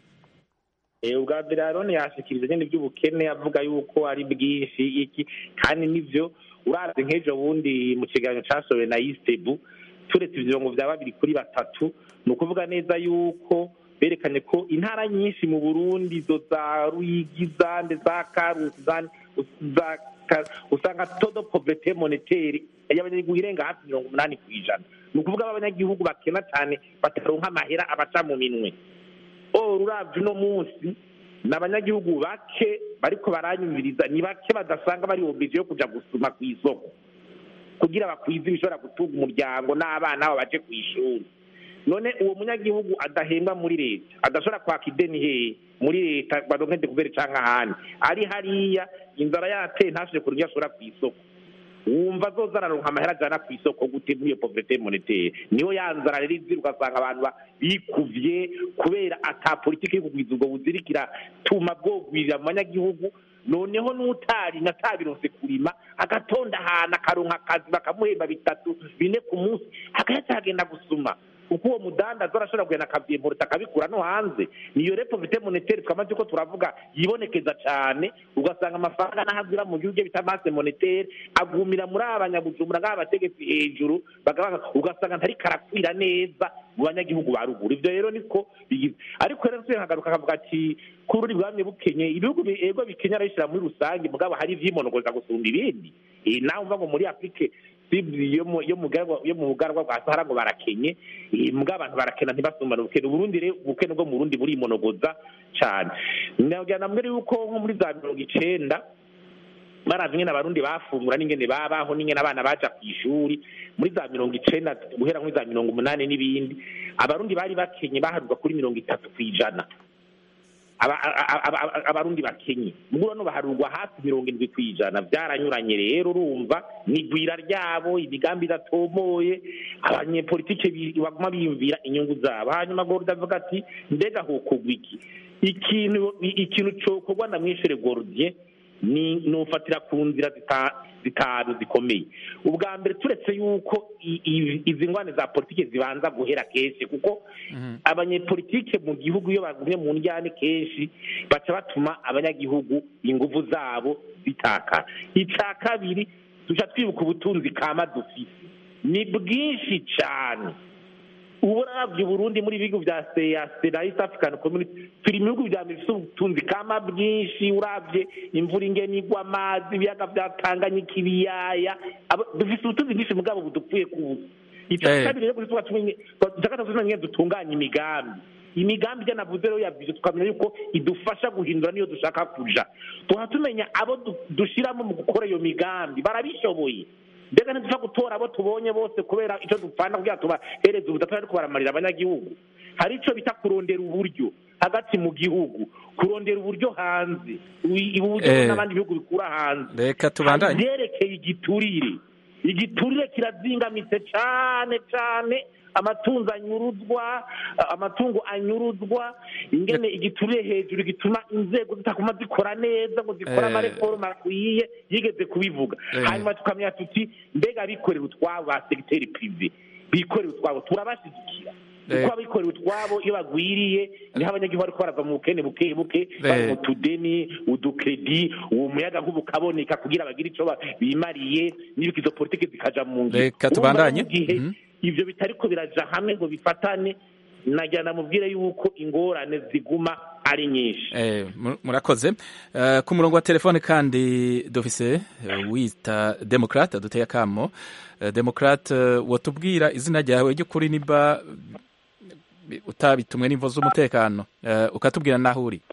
[SPEAKER 9] Eh, ubwa mbere arone yashikirije nyene ivy'ubukene avuga yuko ari bwinshi iki kandi nivyo urazi nk'ejo bundi mu kiganiro casohowe na istebu turetse ivyo ngo vya babiri kuri batatu ni ukuvuga neza yuko berekanye ko intara nyinshi mu burundi zo za ruyigi zande za karusi zande za Ka- usanga todo poverete monetaire y'abanyagihugu irenga hafi mirongo umunani ku ijana ni ukuvuga ko abanyagihugu bakena cyane bataronka amahera abaca mu minwe oro uravye uno munsi ni abanyagihugu bake bariko baranyumviriza ni bake badasanga bari oblige yo kuja gusuma ku isoko kugira bakwize ibishobora gutunga umuryango n'abana babo baje ku ishuri none uwo munyagihugu adahembwa muri leta adashobora kwaka ideni hehe muri leta baronke dekuvere canke ahandi ari hariya inzara yateye ntashobore kuronka iyo ashobora ku isoko wumva azoza araronka amahera ajana ku isoko gute muri iyo poverete monetaire niho ya nzara rero izira ugasanga abantu ba- bikuvye kubera ata politiki yo kugwiza ubwo buzirikira tuma bwogwirira mu banyagihugu noneho n'utari natabironse kurima agatonda ahantu akaronka akazi bakamuhemba bitatu bine ku munsi agaca agenda gusuma kuko uwo mudandaza arashobora kugenda akavyimporota akabikura no hanze niyo repo vite monetaire twamaze ko turavuga yibonekeza cane ugasanga amafaranga n'ahazira mu gihugu bita masse monetaire agumira muri abanyabujumbura ngaba bategetsi hejuru bagabanga ugasanga ntari karakwira neza mu banyagihugu ba ruguru ivyo rero niko bigize ariko rero nsubiye nkagaruka akavuga ati ko ururi bwamye bukenye ibihugu bi- ego bikenya arabishyira muri rusange mugabo hari ivyimonogoza gusumba ibindi Eh, nawe umva ngo muri afrique sibli yo mu yo mu garwa yo mu bugarwa bwa Sahara ngo barakenye eh, mugabo abantu barakena ntibasumbane ubukene Uburundi rero ubukene bwo mu Burundi burimonogoza cane nagira namwe yuko nko muri za mirongo icenda baravye ingene abarundi bafungura n'ingene babaho n'ingene abana baja kw'ishuri muri za mirongo icenda guhera muri za mirongo umunani n'ibindi abarundi bari bakenye baharurwa kuri mirongo itatu kw'ijana aba- aba- aba- aba- abarundi bakenye muguro no baharurwa hafi mirongo indwi kw'ijana vyaranyuranye rero urumva n'igwira ryabo imigambi idatomoye abanyepolitike bi- baguma biyumvira inyungu zabo hanyuma gorda avuga ati mbega hokogwa iki ikintu ikintu cokorwa na mwishure gordier ni nufatira ku nzira zita- zitanu zikomeye ubwa mbere turetse yuko i- i- izi ngwane za politike zibanza guhera kenshi kuko abanyepolitike mu gihugu iyo bagumye mu njyane kenshi baca batuma abanyagihugu inguvu zabo zitakara ica kabiri tuca twibuka ubutunzi kama dufise ni bwinshi cane ubu uravye uburundi muri ibihugu vya seyase na east african community turi mu bihugu vya mbere bifise ubutunzi kama bwinshi uravye imvura ingene igwa amazi ibiyaga vya tanganyika ibiyaya aba- dufise ubutunzi bwinshi mugabo budupfuye kubusa ica
[SPEAKER 1] Eh.
[SPEAKER 9] kabiri rero tuba tumenye gatatu tumenye dutunganya imigambi imigambi ijya navuze rero yavuze tukamenya yuko idufasha guhindura niyo dushaka kuja tuha tumenya abo du- dushiramo mu gukora iyo migambi barabishoboye mbega ntidupfa gutora abo tubonye bose kubera icyo dupfana kugira tubahereze ubudapfa ariko baramarira abanyagihugu hari icyo bita kurondera uburyo hagati mu gihugu kurondera uburyo hanze Ubu- uburyo
[SPEAKER 1] Eh.
[SPEAKER 9] n'abandi bihugu bikura hanze
[SPEAKER 1] reka tubandanye
[SPEAKER 9] vyerekeye igiturire igiturire kirazingamitse cane cane amatungo anyuruzwa amatungo anyuruzwa ingene igiturire hejuru gituma inzego zitakuma zikora neza ngo zikore
[SPEAKER 1] Eh.
[SPEAKER 9] amareforme akwiye yigeze kubivuga
[SPEAKER 1] Eh.
[SPEAKER 9] hanyuma tukamenya tuti mbega abikorera utwabo ba segiteri prive bikorera utwabo turabashigikira
[SPEAKER 1] Eh.
[SPEAKER 9] kuko abikorera utwabo iyo bagwiriye niho abanyagihugu bariko barava mu bukene buke buke bari
[SPEAKER 1] Eh.
[SPEAKER 9] mu tudeni udukredi uwo muyaga nkuba ukaboneka kugira bagire ico ba- bimariye n'ibiko izo politike zikaja mu ngiro
[SPEAKER 1] Reka
[SPEAKER 9] Urumva
[SPEAKER 1] tubandanye.
[SPEAKER 9] rero mu gihe
[SPEAKER 1] Mhm.
[SPEAKER 9] ivyo bitariko biraja hamwe ngo bifatane nagira namubwire yuko ingorane ziguma ari nyinshi
[SPEAKER 1] Eh, mu- murakoze Eh, ku murongo wa telefone kandi dufise eh, wita demokrate duteye akamo Eh, demokrate eh, wotubwira izina ryawe ry'ukuri niba eh, utabitumwe n'imvo z'umutekano Eh, ukatubwira naho uri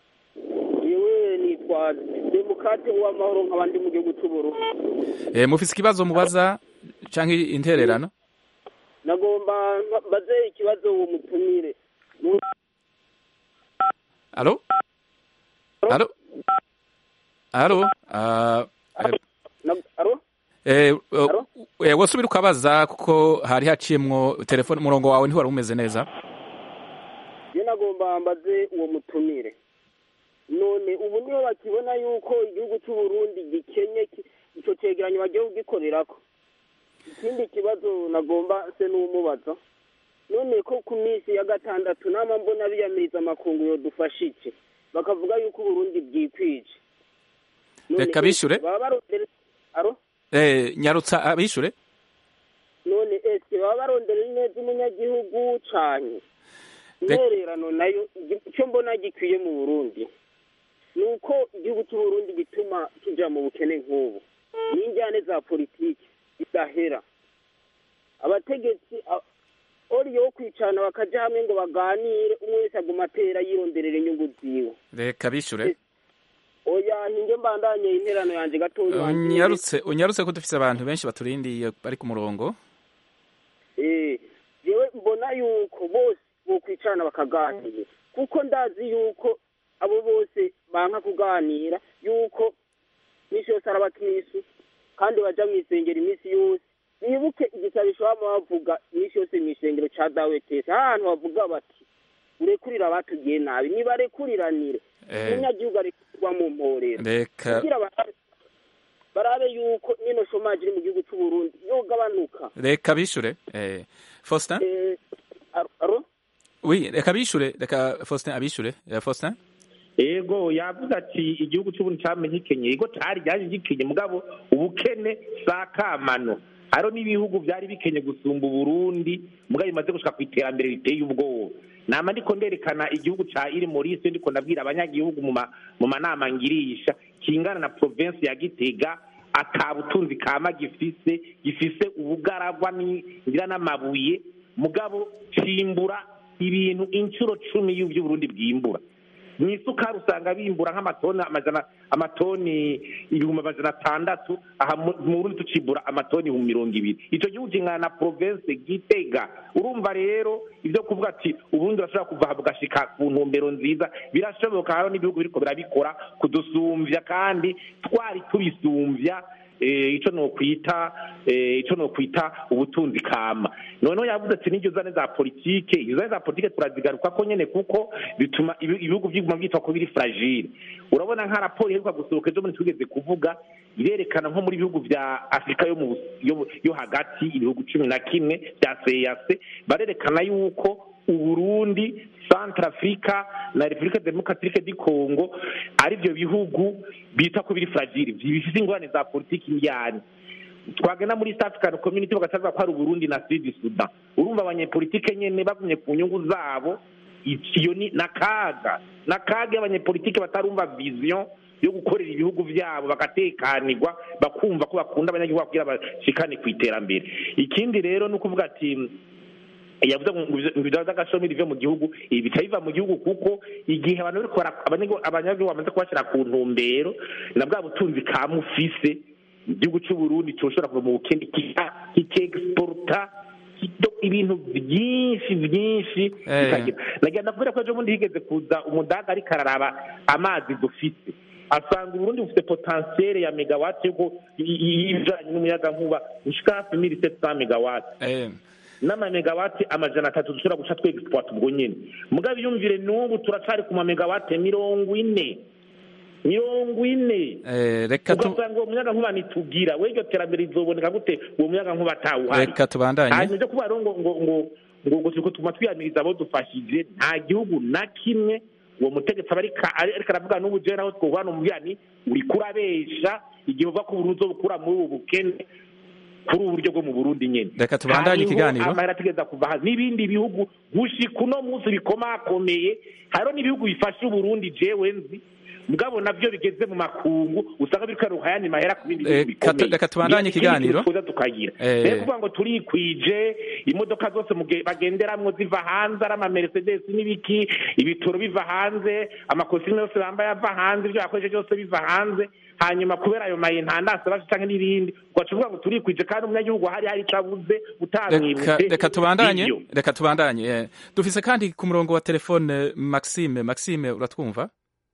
[SPEAKER 13] yewe nitwa demokrate w'amahoro nk'abandi mu gihugu cy'uburundi
[SPEAKER 1] Eh, mufise ikibazo mubaza canke intererano
[SPEAKER 13] nagomba mbaze ikibazo uwo mutumire Mu-
[SPEAKER 1] alo alo alo Ah, eh,
[SPEAKER 13] na- aro
[SPEAKER 1] eh, eh, wosubira ukabaza kuko hari haciyemwo telefone umurongo wawe ntiwari umeze neza
[SPEAKER 13] je nagomba mbaze uwo mutumire none ubu niho bakibona yuko igihugu cy'uburundi gikenye ki- ico cegeranyo bagiye kugikorerako ikindi kibazo nagomba se n'umubaza none ko ku minsi ya gatandatu nama mbona biyamiriza amakungu yodufasha iki bakavuga yuko uburundi bwikwije None
[SPEAKER 1] Reka bishure.
[SPEAKER 13] baba barondera aro
[SPEAKER 1] Eh, nyarutsa abishure
[SPEAKER 13] none ese baba barondera neza umunyagihugu cane
[SPEAKER 1] Rek-
[SPEAKER 13] intererano nayo igi- icyo mbona gikwiye mu burundi ni uko igihugu cy'uburundi gituma kija mu bukene nk'ubu n'injyane za politiki zidahera abategetsi a- oriyo wo kwicarana bakaja hamwe ngo baganire umwe wese aguma atera yironderera inyungu ziwe
[SPEAKER 1] reka bishure
[SPEAKER 13] oya hinge mbandanye interano yanje gatoya wanjye
[SPEAKER 1] unyarutse unyarutse ko dufise abantu benshi baturindiye bari ku murongo
[SPEAKER 13] Eh, jewe mbona yuko bose bokwicarana bakaganira kuko ndazi yuko abo bose banka kuganira yuko iminsi yose ari abakristu kandi baja mw'isengero iminsi yose bibuke igisabisho bama bavuga iminsi yose mw'isengero ca dawe tese ahantu bavuga bati urekurira abatugiye nabi nibarekuriranire
[SPEAKER 1] Eh.
[SPEAKER 13] umunyagihugu arekurira kugwa mu mporero
[SPEAKER 1] reka
[SPEAKER 13] kugira barabe- barabe yuko nino shomaje iri mu gihugu cy'u Burundi yogabanuka
[SPEAKER 1] reka bishure eh, Faustin
[SPEAKER 13] Eh, aro- aro
[SPEAKER 1] oui reka bishure reka Faustin abishure Eh, Faustin
[SPEAKER 9] ego yavuze ati igihugu cy'uburundi cyamenye ikenye ego cyari ryaje gikenye mugabo ubukene sa kamano hariho n'ibihugu byari bikenye gusumba uburundi mugabo bimaze gushika ku iterambere riteye ubwoba nama ndiko nderekana igihugu ca iri morise ndiko ndabwira abanyagihugu mu ma- mu manama ngirisha kingana na province ya gitega ata butunzi kama gifise gifise ubugaragwa ngira n'amabuye mugabo cimbura ibintu incuro cumi y'uburundi bwimbura mu isukari usanga bimbura nk'amatoni amajana amatoni ibihumbi amajana atandatu aha mu mu Burundi tucibura amatoni ibihumbi mirongo ibiri ico gihugu kingana na province gitega urumva rero ibyo kuvuga ati uburundi burashobora kuva aha bugashika ku ntumbero nziza birashoboka hariho n'ibihugu biriko birabikora kudusumvya kandi twari tubisumvya eh, ico nokwita eh, ico nokwita ubutunzi kama noneho yavuze ati n'iryo zane za politike izo zane za politike turazigaruka ko nyene kuko bituma ibi- ibihugu vyiguma vyitwa ko biri fragile urabona nka raporo iheruka gusohoka ejo bundi tugeze kuvuga irerekana nko muri bihugu vya afurika yo, mu, yo, yo hagati ibihugu cumi na kimwe vya seyase barerekana yuko uburundi centrafrica na repubulika demokatirike di congo ari byo bihugu bita ko biri fragile bifite ingorane za politiki indiyane twagenda muri east african community bagacaza ko hari uburundi na sud sudan urumva abanyepolitike nyene bagumye ku nyungu zabo iyo ni nakaga nakaga iyo abanyepolitike batarumva vision yo gukorera ibihugu vyabo bagatekanirwa bakumva ko bakunda abanyagihugu kugira bashikane ku iterambere ikindi rero ni ukuvuga ati yavuze ngo ibidaba by'agashomeri bive mu gihugu ibi bica biva mu gihugu kuko igihe abantu bariko bara- abanyagihugu abanyagihugu bamaze kubashyira ku ntumbero na bwa butunzi ka mufise igihugu cy'u Burundi cyoshobora kuva mu bukene kika- kikegisporta kido- ibintu byinshi byinshi
[SPEAKER 1] Eh.
[SPEAKER 9] bikagira nagira ndakubwira ko ejo bundi higeze kuza umudaga ariko araraba amazi dufite asanga uburundi bufite potentiel ya megawati yo y'ibijanye n'umuyagankuba ushika hafi mili sept cent megawati
[SPEAKER 1] eh,
[SPEAKER 9] n'amamegawati amajana atatu dushobora guca twegisipuwata ubwo nyene mugabo iyumvire n'ubu turacari ku mamegawati mirongo ine mirongo ine
[SPEAKER 1] eh, reka tu
[SPEAKER 9] ugasanga uwo muyaga nkuba nitugira we iryo terambere rizoboneka gute uwo muyaga nkuba atawuhari
[SPEAKER 1] reka tubandanye
[SPEAKER 9] hanyuma ivyo kuba rero ngo ngo ngo ngo ngo turiko tuma twiyamiriza abo dufashije nta gihugu na kimwe uwo mutegetsi aba ariko ari- ariko aravuga n'ubu jewe naho twohwana umubwira ni uriko urabesha igihe uva ko uburundi uzobukura muri ubu bukene kuri ubu buryo bwo mu burundi nyene
[SPEAKER 1] Reka tubandanye
[SPEAKER 9] Hariho
[SPEAKER 1] ikiganiro.
[SPEAKER 9] amahera ategereza kuva hanze n'ibindi bihugu gushika uno munsi bikomakomeye hariho n'ibihugu bifasha uburundi jewe nzi mugabo navyo bigeze mu makungu usanga biriko biruha ayandi mahera ku bindi bihugu
[SPEAKER 1] Reka tu-
[SPEAKER 9] bikomeye
[SPEAKER 1] reka tubandanye
[SPEAKER 9] Ikindi kintu
[SPEAKER 1] ikiganiro.
[SPEAKER 9] twifuza tukagira
[SPEAKER 1] Eh.
[SPEAKER 9] rero kuvuga ngo turikwije imodoka zose muge- bagenderamwo ziva hanze ari amamercedes n'ibiki ibitoro biva hanze amakositimu yose bambaye ava hanze ibyo bakoresha byose biva hanze hanyuma kubera ayo mayentandase baje canke n'ibindi ugaca uvuga ngo turikwije kandi umunyagihugu hari hari ico abuze
[SPEAKER 1] reka
[SPEAKER 9] utamwibutse
[SPEAKER 1] reka tubandanye
[SPEAKER 9] Nivyo.
[SPEAKER 1] reka tubandanye eh. dufise kandi ku murongo wa telefone Maxime Maxime uratwumva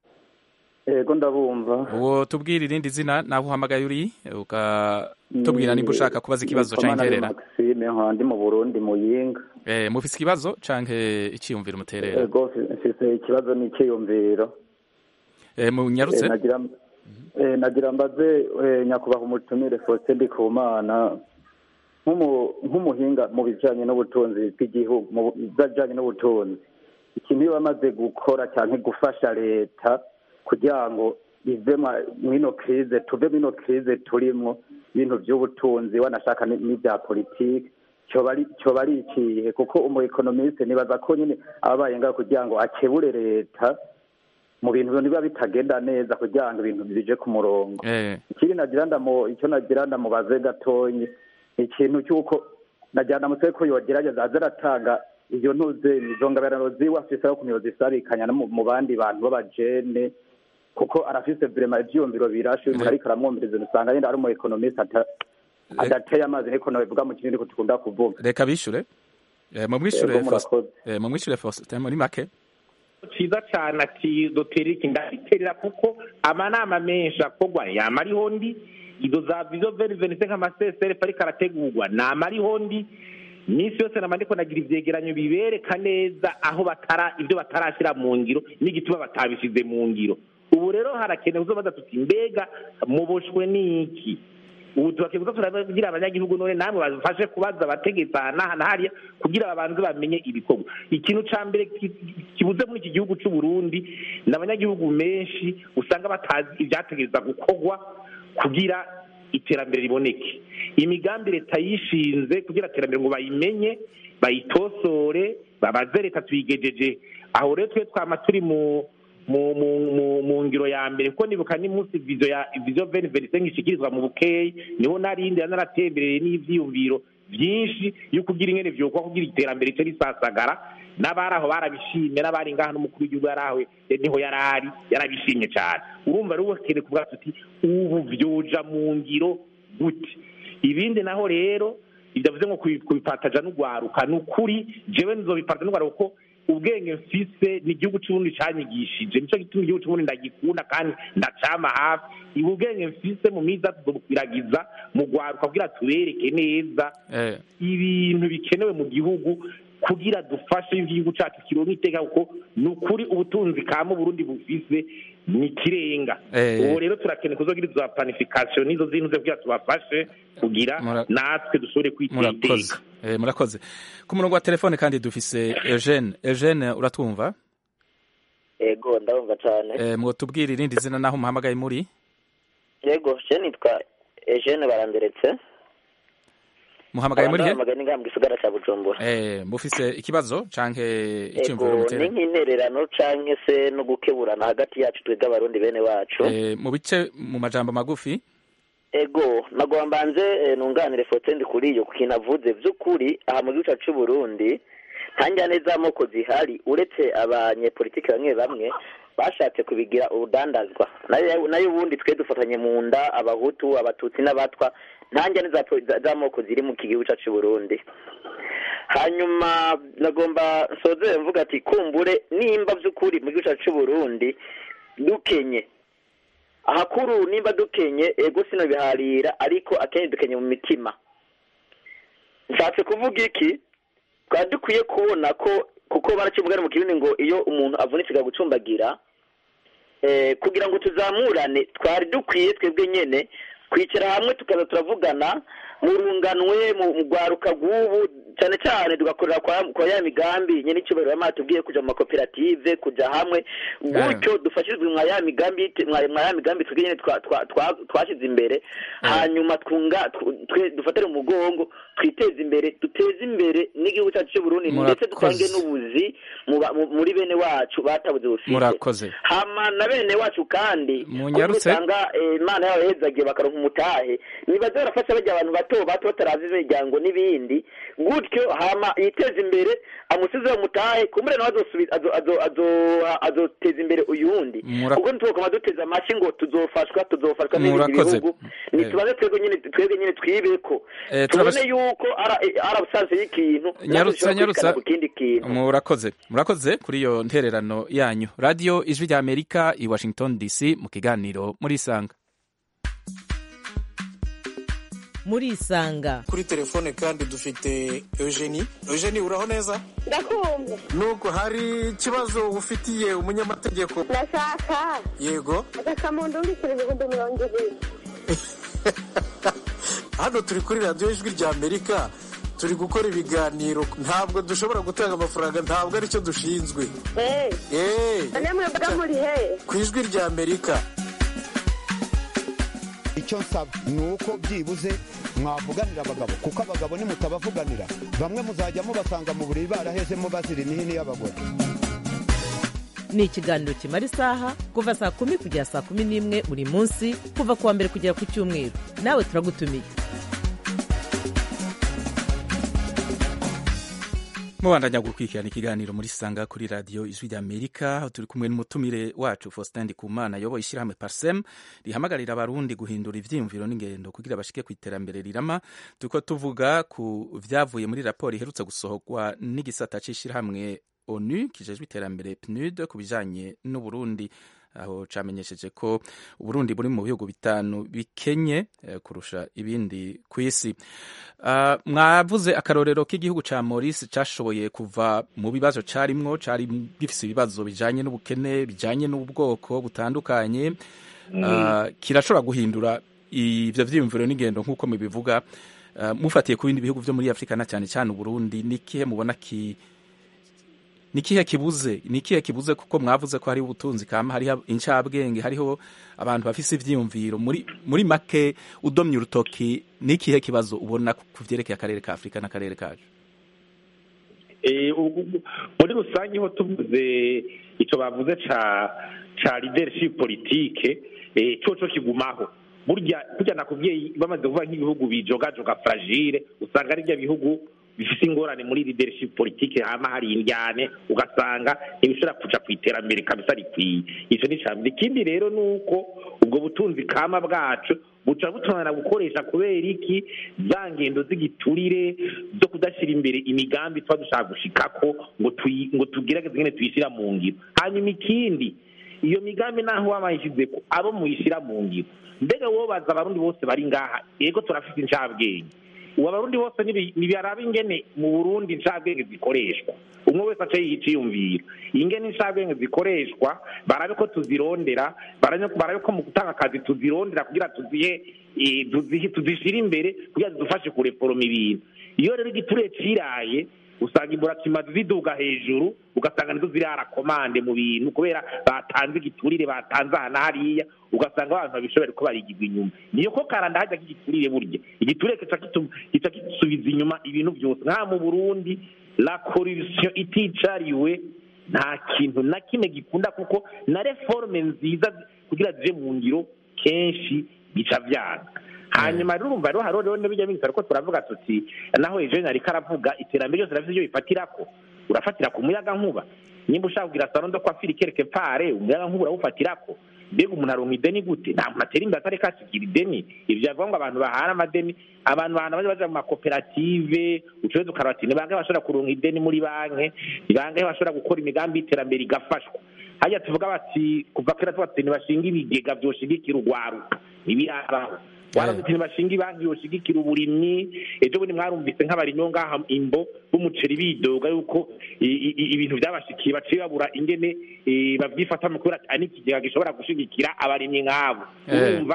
[SPEAKER 14] Ego ndabumva.
[SPEAKER 1] uwo tubwira irindi zina naho uhamagaye uri ukatubwira nimba ushaka kubaza ikibazo
[SPEAKER 14] Nitwa
[SPEAKER 1] canke interera
[SPEAKER 14] Maxime nkaba ndi mu Burundi Muyinga.
[SPEAKER 1] eh, mufise ikibazo canke iciyumviro muterera
[SPEAKER 14] Ego mfise ikibazo n'iciyumviro.
[SPEAKER 1] eh, munyarutse
[SPEAKER 14] Eh, nagira eh, nagira mbaze eh, nyakubahwa umutumire Faustin Ndikumana nk'umu- nk'umuhinga mu bijanye n'ubutunzi bw'igihugu mu bijanye n'ubutunzi ikintu iyo bamaze gukora cyane gufasha leta kugira ngo ive mwa- mw'ino krize tuve mw'ino krize turimwo ibintu by'ubutunzi wanashaka ni- n'ibya politiki cyoba ari cyoba ari ikihe kuko umu economiste nibaza ko nyine ababaye ngaho kugira ngo akebure leta mu bintu biba bitagenda neza kugira ngo ibintu bije ku murongo
[SPEAKER 1] eh,
[SPEAKER 14] ikindi nagira ndamu icyo nagira ndamubaze gatonyi ni ikintu cy'uko nagira ndamutse ko yogerageza aze aratanga iyo ntuze izo ngabirano ziwe afise aho kuntu yozisabikanya no mu- mu bandi bantu b'abajene kuko arafise vrema ivyiyumviro birashe umuntu ariko aramwumviriza usanga yenda ari umu economiste ata- adateye amazi niko nabivuga mu kinini ko tukunda kuvuga
[SPEAKER 1] reka bishure eh, mumwishure
[SPEAKER 14] Ego,
[SPEAKER 1] Faustin
[SPEAKER 14] murakoze.
[SPEAKER 1] eh, mumwishure Faustin muri make
[SPEAKER 9] ciza cane ati doteri iki ndabiterera kuko amanama menshi akorwa yama ariho ndi izo za vizo veni venise nk'amasesere ariko arategurwa nama ariho ndi iminsi yose nama ndiko nagira ivyegeranyo bibereka neza aho batara ivyo batarashira mu ngiro n'igituma batabishize mu ngiro ubu rero harakenewe uzobaza tuti mbega muboshwe n'iki ubu turakeneye kuza turabwira abanyagihugu none namwe bafashe kubaza abategetsi aha n'aha na hariya kugira babanze bamenye ibikorwa ikintu ca mbere ki- kibuze muri iki gihugu c'u Burundi ni abanyagihugu menshi usanga batazi ivyategereza gukorwa kugira iterambere riboneke imigambi leta yishinze kugira iterambere ngo bayimenye bayitosore babaze leta tuyigejeje aho rero twe twama turi mu mu mu mu mu ngiro ya mbere kuko nibuka n'umunsi vizo ya vizo veni veni ishikirizwa mu bukeyi niho narindi naratembereye n'ivyiyumviro vyinshi yo kugira ingene vyokwa kugira iterambere rice risasagara n'abari aho barabishimye n'abari ngaha n'umukuru w'igihugu yari aho niho yari ari yarabishimye cyane urumva rero ukeneye kuvuga tuti ubu vyoja mu ngiro gute ibindi naho rero bidavuze ngo kubi- kubipataja n'ugwaruka ni ukuri jewe nzobipataja n'ugwaruka kuko ubwenge mfise ni igihugu c'uburundi canyigishije nico gituma igihugu c'uburundi ndagikunda kandi ndacama hafi ibu ubwenge mfise mu miza tuzobukwiragiza mu gwaruka kugira tubereke neza
[SPEAKER 1] eh,
[SPEAKER 9] ibintu bikenewe mu gihugu kugira dufashe igihugu cacu kironka iteka kuko ni ukuri ubutunzi kama uburundi bufise ni ikirenga
[SPEAKER 1] Eh.
[SPEAKER 9] ubu rero turakeneye kuzogira izo planification n'izo zintu zo kugira tubafashe kugira
[SPEAKER 1] Mura-
[SPEAKER 9] natwe dushobore kwiteza
[SPEAKER 1] murakoze
[SPEAKER 9] iteka
[SPEAKER 1] Eh, murakoze ku murongo wa telefone kandi dufise Eugene Eugene uratwumva
[SPEAKER 15] yego ndabumva cyane
[SPEAKER 1] eh, mwotubwira irindi zina naho muhamagaye muri
[SPEAKER 15] yego je nitwa Eugene baranderetse
[SPEAKER 1] muhamagaye muri he
[SPEAKER 15] barandahamagaye n'ingamba gisagara ca bujumbura
[SPEAKER 1] eh, mufise ikibazo canke icyumviro
[SPEAKER 15] yego ni
[SPEAKER 1] mutere
[SPEAKER 15] nk'intererano canke se no gukeburana hagati yacu twebwe abarundi bene wacu
[SPEAKER 1] eh, mu bice mu majambo magufi
[SPEAKER 15] ego nagomba mbanze eh, nunganire fotendi kuri iyo ku kintu avuze vy'ukuri aha mu gihugu cacu c'uburundi nta njyane z'amoko zihari uretse abanyepolitiki bamwe bamwe bashatse kubigira urudandazwa nayo nayo ubundi twe dufatanye mu nda abahutu abatutsi n'abatwa nta njyane za po- za- z'amoko ziri mu gihugu cacu c'uburundi hanyuma nagomba nsozere mvuga ati kumbure nimba vy'ukuri mu gihugu cacu c'uburundi dukenye ahakuru nimba dukenye ego sino biharira ariko akenshi dukenye mu mitima nshatse kuvuga iki twari dukwiye kubona ko kuko baraciye umugani mu kirundi ngo iyo umuntu avunitse gucumbagira eh, kugira ngo tuzamurane twari dukwiye twebwe nyene kwicara hamwe tukaza turavugana mu runganwe mu mu rwaruka rw'ubu cyane cyane tugakorera kwa kwa ya migambi nyene icyubahiro yamaze tubwiye kuja mu makoperative kuja hamwe gutyo dufashirizwe mwa ya migambi yite- mwa mwa ya migambi twebwe nyene twa- twa- twa- twashize imbere hanyuma twunga tw- twe dufatire umugongo twiteze imbere duteze imbere n'igihugu cyacu cy'u Burundi ndetse dutange
[SPEAKER 1] Murakoze.
[SPEAKER 15] n'ubuzi mu ba- mu- muri bene wacu batabuze ubufise
[SPEAKER 1] murakoze
[SPEAKER 15] hama na bene wacu kandi
[SPEAKER 1] Munyarutse.
[SPEAKER 15] kuko usanga eh, imana yabo yahezagiye bakaronka umutahe nibaze barafasha barya abantu bato bato batarazi imiryango n'ibindi gutyo hama yiteza imbere amusizeho umutahe kumbure nawe azosubiza azo- azo- azo- azoteza imbere uyundi
[SPEAKER 1] Mura-
[SPEAKER 15] kuko ntitwokoma duteze amashyi ngo tuzofashwa tuzofashwa n'ibindi
[SPEAKER 1] Murakoze.
[SPEAKER 15] bihugu nitubaze twebwe nyine twebwe nyine twibeko
[SPEAKER 1] Eh,
[SPEAKER 15] tubone
[SPEAKER 1] turabas-
[SPEAKER 15] yuko ara- eh, ari abusanse y'ikintu natwe
[SPEAKER 1] nyarutsa
[SPEAKER 15] dushobora
[SPEAKER 1] nyarutsa
[SPEAKER 15] kwirikana ku kindi kintu
[SPEAKER 1] murakoze murakoze kuri iyo ntererano yanyu radio ijwi rya amerika i washington dc mu kiganiro muri isanga
[SPEAKER 2] murisanga
[SPEAKER 16] kuri telefone kandi dufite eugenie eugenie uraho neza
[SPEAKER 17] ndakumva
[SPEAKER 16] nuko hari ikibazo ufitiye umunyamategeko
[SPEAKER 17] ndashaka
[SPEAKER 16] yego
[SPEAKER 17] agakamuntu mbikira ibihumbi mirongo ibiri
[SPEAKER 16] hano turi kuri radiyo ijwi rya amerika turi gukora ibiganiro ntabwo dushobora gutanga amafaranga ntabwo aricyo dushinzwe
[SPEAKER 17] eee
[SPEAKER 16] eee
[SPEAKER 17] none mwebwe muri he
[SPEAKER 16] ku ijwi rya amerika
[SPEAKER 18] icyo nsaba ni uko byibuze mwavuganira abagabo kuko abagabo nimutabavuganira bamwe muzajya mubasanga mu buriri barahezemo bazira imihini y'abagore
[SPEAKER 2] ni ikiganiro kimara isaha kuva saa kumi kugera saa kumi n'imwe buri munsi kuva ku wa mbere kugera ku cyumweru nawe turagutumiye
[SPEAKER 1] mubandanya gukurikirana ikiganiro muri sanga kuri radiyo ijwi rya amerika aho turi kumwe n'umutumire wacu faustin ndikumana ayoboye ishyirahamwe parsem rihamagarira abarundi guhindura ivyiyumviro n'ingendo kugira bashike ku iterambere rirama turiko tuvuga ku vyavuye muri raporo iherutse gusohorwa n'igisata c'ishyirahamwe onu kijejwe iterambere pnud ku bijanye n'uburundi aho camenyesheje ko uburundi buri mu bihugu bitanu bikenye eh, kurusha ibindi ku isi uh, mwavuze akarorero k'igihugu ca Maurice cashoboye kuva mu bibazo carimwo cari gifise ibibazo bijanye n'ubukene bijanye n'ubwoko butandukanye uh, kirashobora guhindura ivyo vyiyumviro n'ingendo nk'uko mubivuga uh, mufatiye ku bindi bihugu vyo muri Afrika na cyane cyane Uburundi nikihe mubona ki nikihe kibuze nikihe kibuze kuko mwavuze ko hari ubutunzi kama hariho incabwenge hariho abantu bafise ivyiyumviro muri muri make udomye urutoki nikihe kibazo ubona ku vyerekeye akarere ka Afrika n'akarere kacu
[SPEAKER 9] Eh, ubu- ubu- muri rusange ho tuvuze icyo bavuze ca ca leadership politique eh, coco kigumaho burya burya nakubwiye bamaze kuvuga nk'ibihugu bijogajoga fragile usanga ari bya bihugu bifite ingorane muri leadership politique hama hari indyane ugasanga ntibishobora kuja ku iterambere kabisa rikwiye icyo ni icya mbere ikindi rero ni uko ubwo butunzi kama bwacu buca butunana gukoresha kubera iki za ngendo z'igiturire zo kudashyira imbere imigambi tuba dushaka gushikako ngo tuyi- ngo tugerageze nyine tuyishyira mu ngiro hanyuma ikindi iyo migambi naho waba wayishyize ko abo muyishyira mu ngiro mbega wowe baza abarundi bose bari ngaha yego turafite incabwenge ubu abarundi bose nibi- nibiraba ingene mu burundi incabwenge zikoreshwa umwe wese ace yiciyumvira ingene incabwenge zikoreshwa barabe ko tuzirondera barabe barabe ko mu gutanga akazi tuzirondera kugira tuzihe eh, tuzihe- tuzishyire imbere kugira zidufashe kureforoma ibintu iyo rero igiturire ciraye usanga imburakimazi ziduga hejuru ugasanga nizo zirara komande mu bintu kubera batanze igiturire batanze aha na hariya ugasanga abantu babishoboye ko barigirwa inyuma niyo ko karanda hajya k'igiturire burya igiturire kica kitu- kica gisubiza inyuma ibintu byose nka mu burundi la corruption iticariwe nta kintu na kimwe gikunda kuko na reforme nziza kugira zije mu ngiro kenshi bica vyanga hanyuma rero urumva rero hariho rero n'ibijya bindi ariko turavuga tuti naho ejo ariko aravuga iterambere ryose rafite ibyo bifatirako urafatira ku muyaga nkuba nimba ushaka kugira salo ndo kwafira ikereke pare umuyaga nkuba urawufatirako mbega umuntu aronka ideni gute nta muntu atera imbere atareka asigira ideni ivyo byavuga ngo abantu bahana amadeni abantu bahana baje baja mu makoperative ucuweza ukaraba ati ni bangahe bashobora kuronka ideni muri banki ni bangahe bashobora gukora imigambi y'iterambere igafashwa hajya tuvuga bati kuva kera tuba tuti ntibashinga ibigega vyoshigikira urwaruka ntibirabaho waravuze ati ntibashinga ibanki yoshigikira uburimyi ejo bundi mwarumvise nk'abarimyi bo ngaha imbo b'umuceri bidoga yuko i- i- i- ibintu byabashikiye baciye babura ingene eh, babyifatamo kubera ati n'ikigega gishobora gushigikira abarimyi nk'abo
[SPEAKER 1] Eh.
[SPEAKER 9] urumva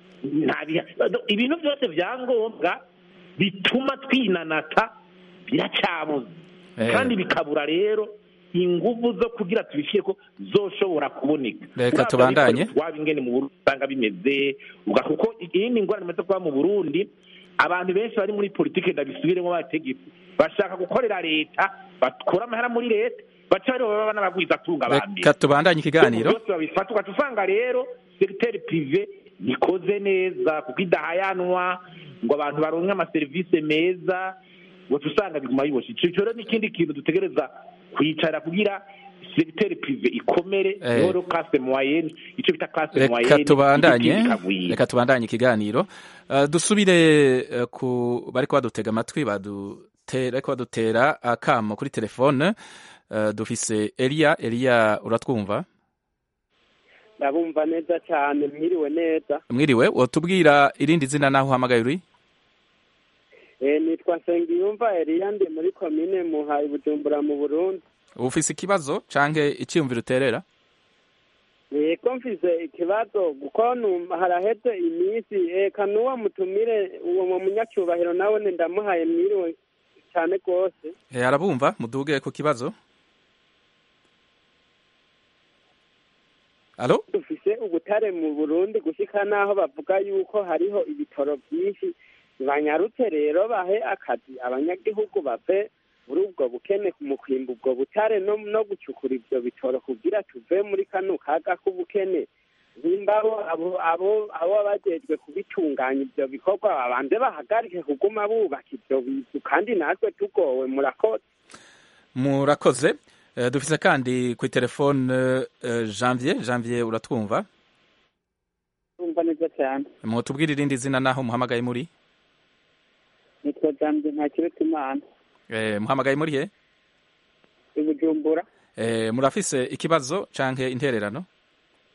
[SPEAKER 9] nta biha- ibintu byose bya ngombwa bituma twinanata biracyabuze
[SPEAKER 1] Eh.
[SPEAKER 9] kandi bikabura rero inguvu zo kugira tubishyire ko zoshobora kuboneka
[SPEAKER 1] Reka
[SPEAKER 9] Uravye
[SPEAKER 1] tubandanye.
[SPEAKER 9] ariko waba ingene mu Burundi usanga bimeze uga kuko iyindi ngorane imaze kuba mu Burundi abantu benshi bari muri politike ndabisubiremo bategetsi bashaka gukorera leta bakora amahera muri leta baca bari baba n'abagwiza atunga abandi
[SPEAKER 1] reka tubandanye ikiganiro
[SPEAKER 9] byose babifata ugaca usanga rero segiteri prive ntikoze neza kuko idahayanwa ngo abantu baronke amaserivisi meza ugaca usanga biguma biboshe ico rero n'ikindi kintu dutegereza kwicara kugira segiteri prive ikomere
[SPEAKER 1] Eh.
[SPEAKER 9] niho rero classe moyenne ico bita classe
[SPEAKER 1] reka
[SPEAKER 9] moyenne
[SPEAKER 1] tubandanye
[SPEAKER 9] igiti kikagwira.
[SPEAKER 1] reka tubandanye ikiganiro Uh, dusubire uh, ku bariko badutega amatwi badutera ariko badutera akamo kuri telefone uh, dufise Elia Elia uratwumva
[SPEAKER 19] ndabumva neza cyane mwiriwe neza
[SPEAKER 1] mwiriwe wotubwira irindi zina naho uhamagaye uri
[SPEAKER 19] Eh, nitwa nsengiyumva eliya ndi muri komine muhaye bujumbura mu burundi
[SPEAKER 1] ufise ikibazo canke iciyumviro uterera
[SPEAKER 19] yego mfise ikibazo kuko numva haraheze iminsi eka n'uwo mutumire uwo mu munyacyubahiro nawe ne ndamuhaye mwiriwe cyane rwose
[SPEAKER 1] Eh, arabumva muduge ku kibazo alo
[SPEAKER 19] dufise ubutare mu burundi gushika n'aho bavuga yuko hariho ibitoro byinshi banyarutse rero bahe akazi abanyagihugu bave muri ubwo bukene mu kwimba ubwo butare no, no gucukura ivyo bitoro kugira tuve muri kano kaga k'ubukene nimba abo abo abo abo bajejwe kubitunganya ivyo bikorwa babanze bahagarike kuguma bubaka ivyo bizu kandi natwe tugowe murakoze
[SPEAKER 1] murakoze Eh, dufise kandi ku telefone uh, Janvier Janvier uratwumva
[SPEAKER 5] urumva neza cyane
[SPEAKER 1] mutubwire irindi zina naho muhamagaye muri
[SPEAKER 5] nitwa jambe nta kiretse imana
[SPEAKER 1] eh, muhamagaye muri he
[SPEAKER 5] i bujumbura
[SPEAKER 1] eh, murafise ikibazo canke intererano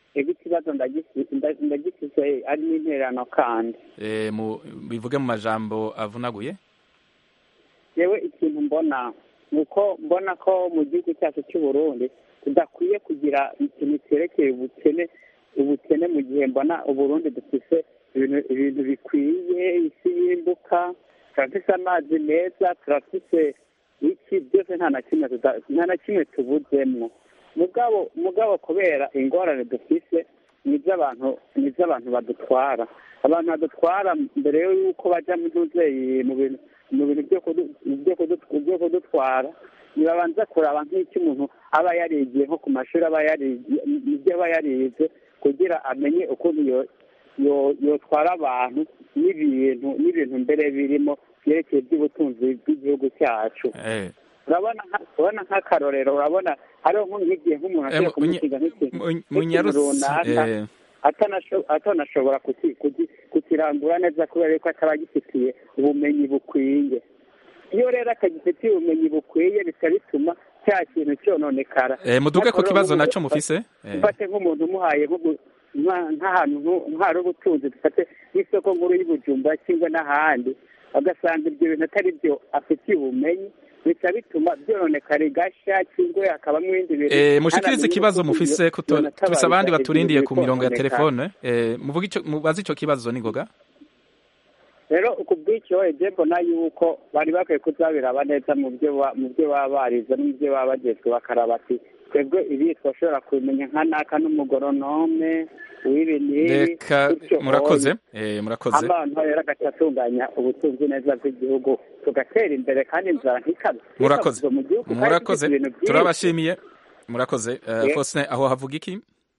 [SPEAKER 19] ego ikibazo ndagisi- nda- ndagifise ari n'intererano kandi
[SPEAKER 1] Eh, mu bivuge mu majambo avunaguye
[SPEAKER 19] yewe ikintu mbona ni uko mbona ko mu gihugu cyacu cy'u Burundi tudakwiye kugira ikintu cyerekeye ubukene ubukene mu gihe mbona uburundi dufise ibintu ibintu bikwiye isi y'imbuka turafise amazi meza turafise iki byose nta na kimwe tuda- nta na kimwe tubuzemwo mugabo mugabo kubera ingorane dufise ni iby'abantu ni iby'abantu badutwara abantu badutwara mbere y'uko bajya mu ntuzeyi mu bintu mu bintu byo kudu- byo kudu- byo kudutwara ntibabanza kuraba nk'icyo umuntu aba yarigiye nko ku mashuri aba yarigiye ibyo aba yarize kugira amenye ukuntu yo- yo- yotwara abantu n'ibintu n'ibintu mbere birimo byerekeye iby'ubutunzi bw'igihugu cyacu
[SPEAKER 1] Eh,
[SPEAKER 19] urabona nka- urabona nk'akarorero urabona hariho nko nk'igihe nk'umuntu
[SPEAKER 1] Eh,
[SPEAKER 19] ashobora
[SPEAKER 1] mu-
[SPEAKER 19] kumusiga nk'ikintu
[SPEAKER 1] mu-
[SPEAKER 19] nk'ikintu
[SPEAKER 1] munyarutsi,
[SPEAKER 19] runaka
[SPEAKER 1] eh.
[SPEAKER 19] atanasho- atanashobora kuki- kuki- kukirangura neza kubera yuko ataba agifitiye ubumenyi bukwiye iyo rero atagifitiye ubumenyi bukwiye bica bituma cya kintu cyononekara
[SPEAKER 1] Eh, muduge ku
[SPEAKER 19] Nk'akarorero
[SPEAKER 1] kibazo
[SPEAKER 19] nk'ubu-
[SPEAKER 1] naco mufise Eh.
[SPEAKER 19] mfate nk'umuntu umuhaye nk'ubu- nka- nk'ahantu nku- nk'ahari ubutunzi dufate nk'isoko nkuru y'ubujumba cyangwa n'ahandi agasanga ibyo bintu atari byo afitiye ubumenyi bica bituma byononekara igashya cyangwa hakabamo ibindi bintu
[SPEAKER 1] Eh, mushikirize
[SPEAKER 19] ntanamenye
[SPEAKER 1] ikibazo
[SPEAKER 19] uko
[SPEAKER 1] mufise
[SPEAKER 19] ibyo
[SPEAKER 1] kuto
[SPEAKER 19] byonatabariza
[SPEAKER 1] tufise abandi
[SPEAKER 19] ibyo
[SPEAKER 1] baturindiye ku
[SPEAKER 19] bintu
[SPEAKER 1] mirongo ya
[SPEAKER 19] bikononekara.
[SPEAKER 1] telefone eh, muvuge ico mubaze ico kibazo ningoga
[SPEAKER 19] rero ku bw'icyo eje mbona yuko bari bakwiye kuzabiraba neza mu byo ba- mu byo baba barize no mu byo baba bagezwe bakaraba ati twebwe ibi twashobora kubimenya nka naka n'umugoronome w'ibi n'ibi
[SPEAKER 1] reka
[SPEAKER 19] gutyo
[SPEAKER 1] murakoze
[SPEAKER 19] hoye.
[SPEAKER 1] eh, murakoze
[SPEAKER 19] abantu rero agaca atunganya ubutunzi neza bw'igihugu tugatera imbere kandi inzara ntikabe
[SPEAKER 1] murakoze
[SPEAKER 19] ntikabuze mu gihugu kandi
[SPEAKER 1] murakoze
[SPEAKER 19] dufite ibintu byinshi.
[SPEAKER 1] turabashimiye murakoze Eh,
[SPEAKER 9] Yeah.
[SPEAKER 1] Faustin aho havuga iki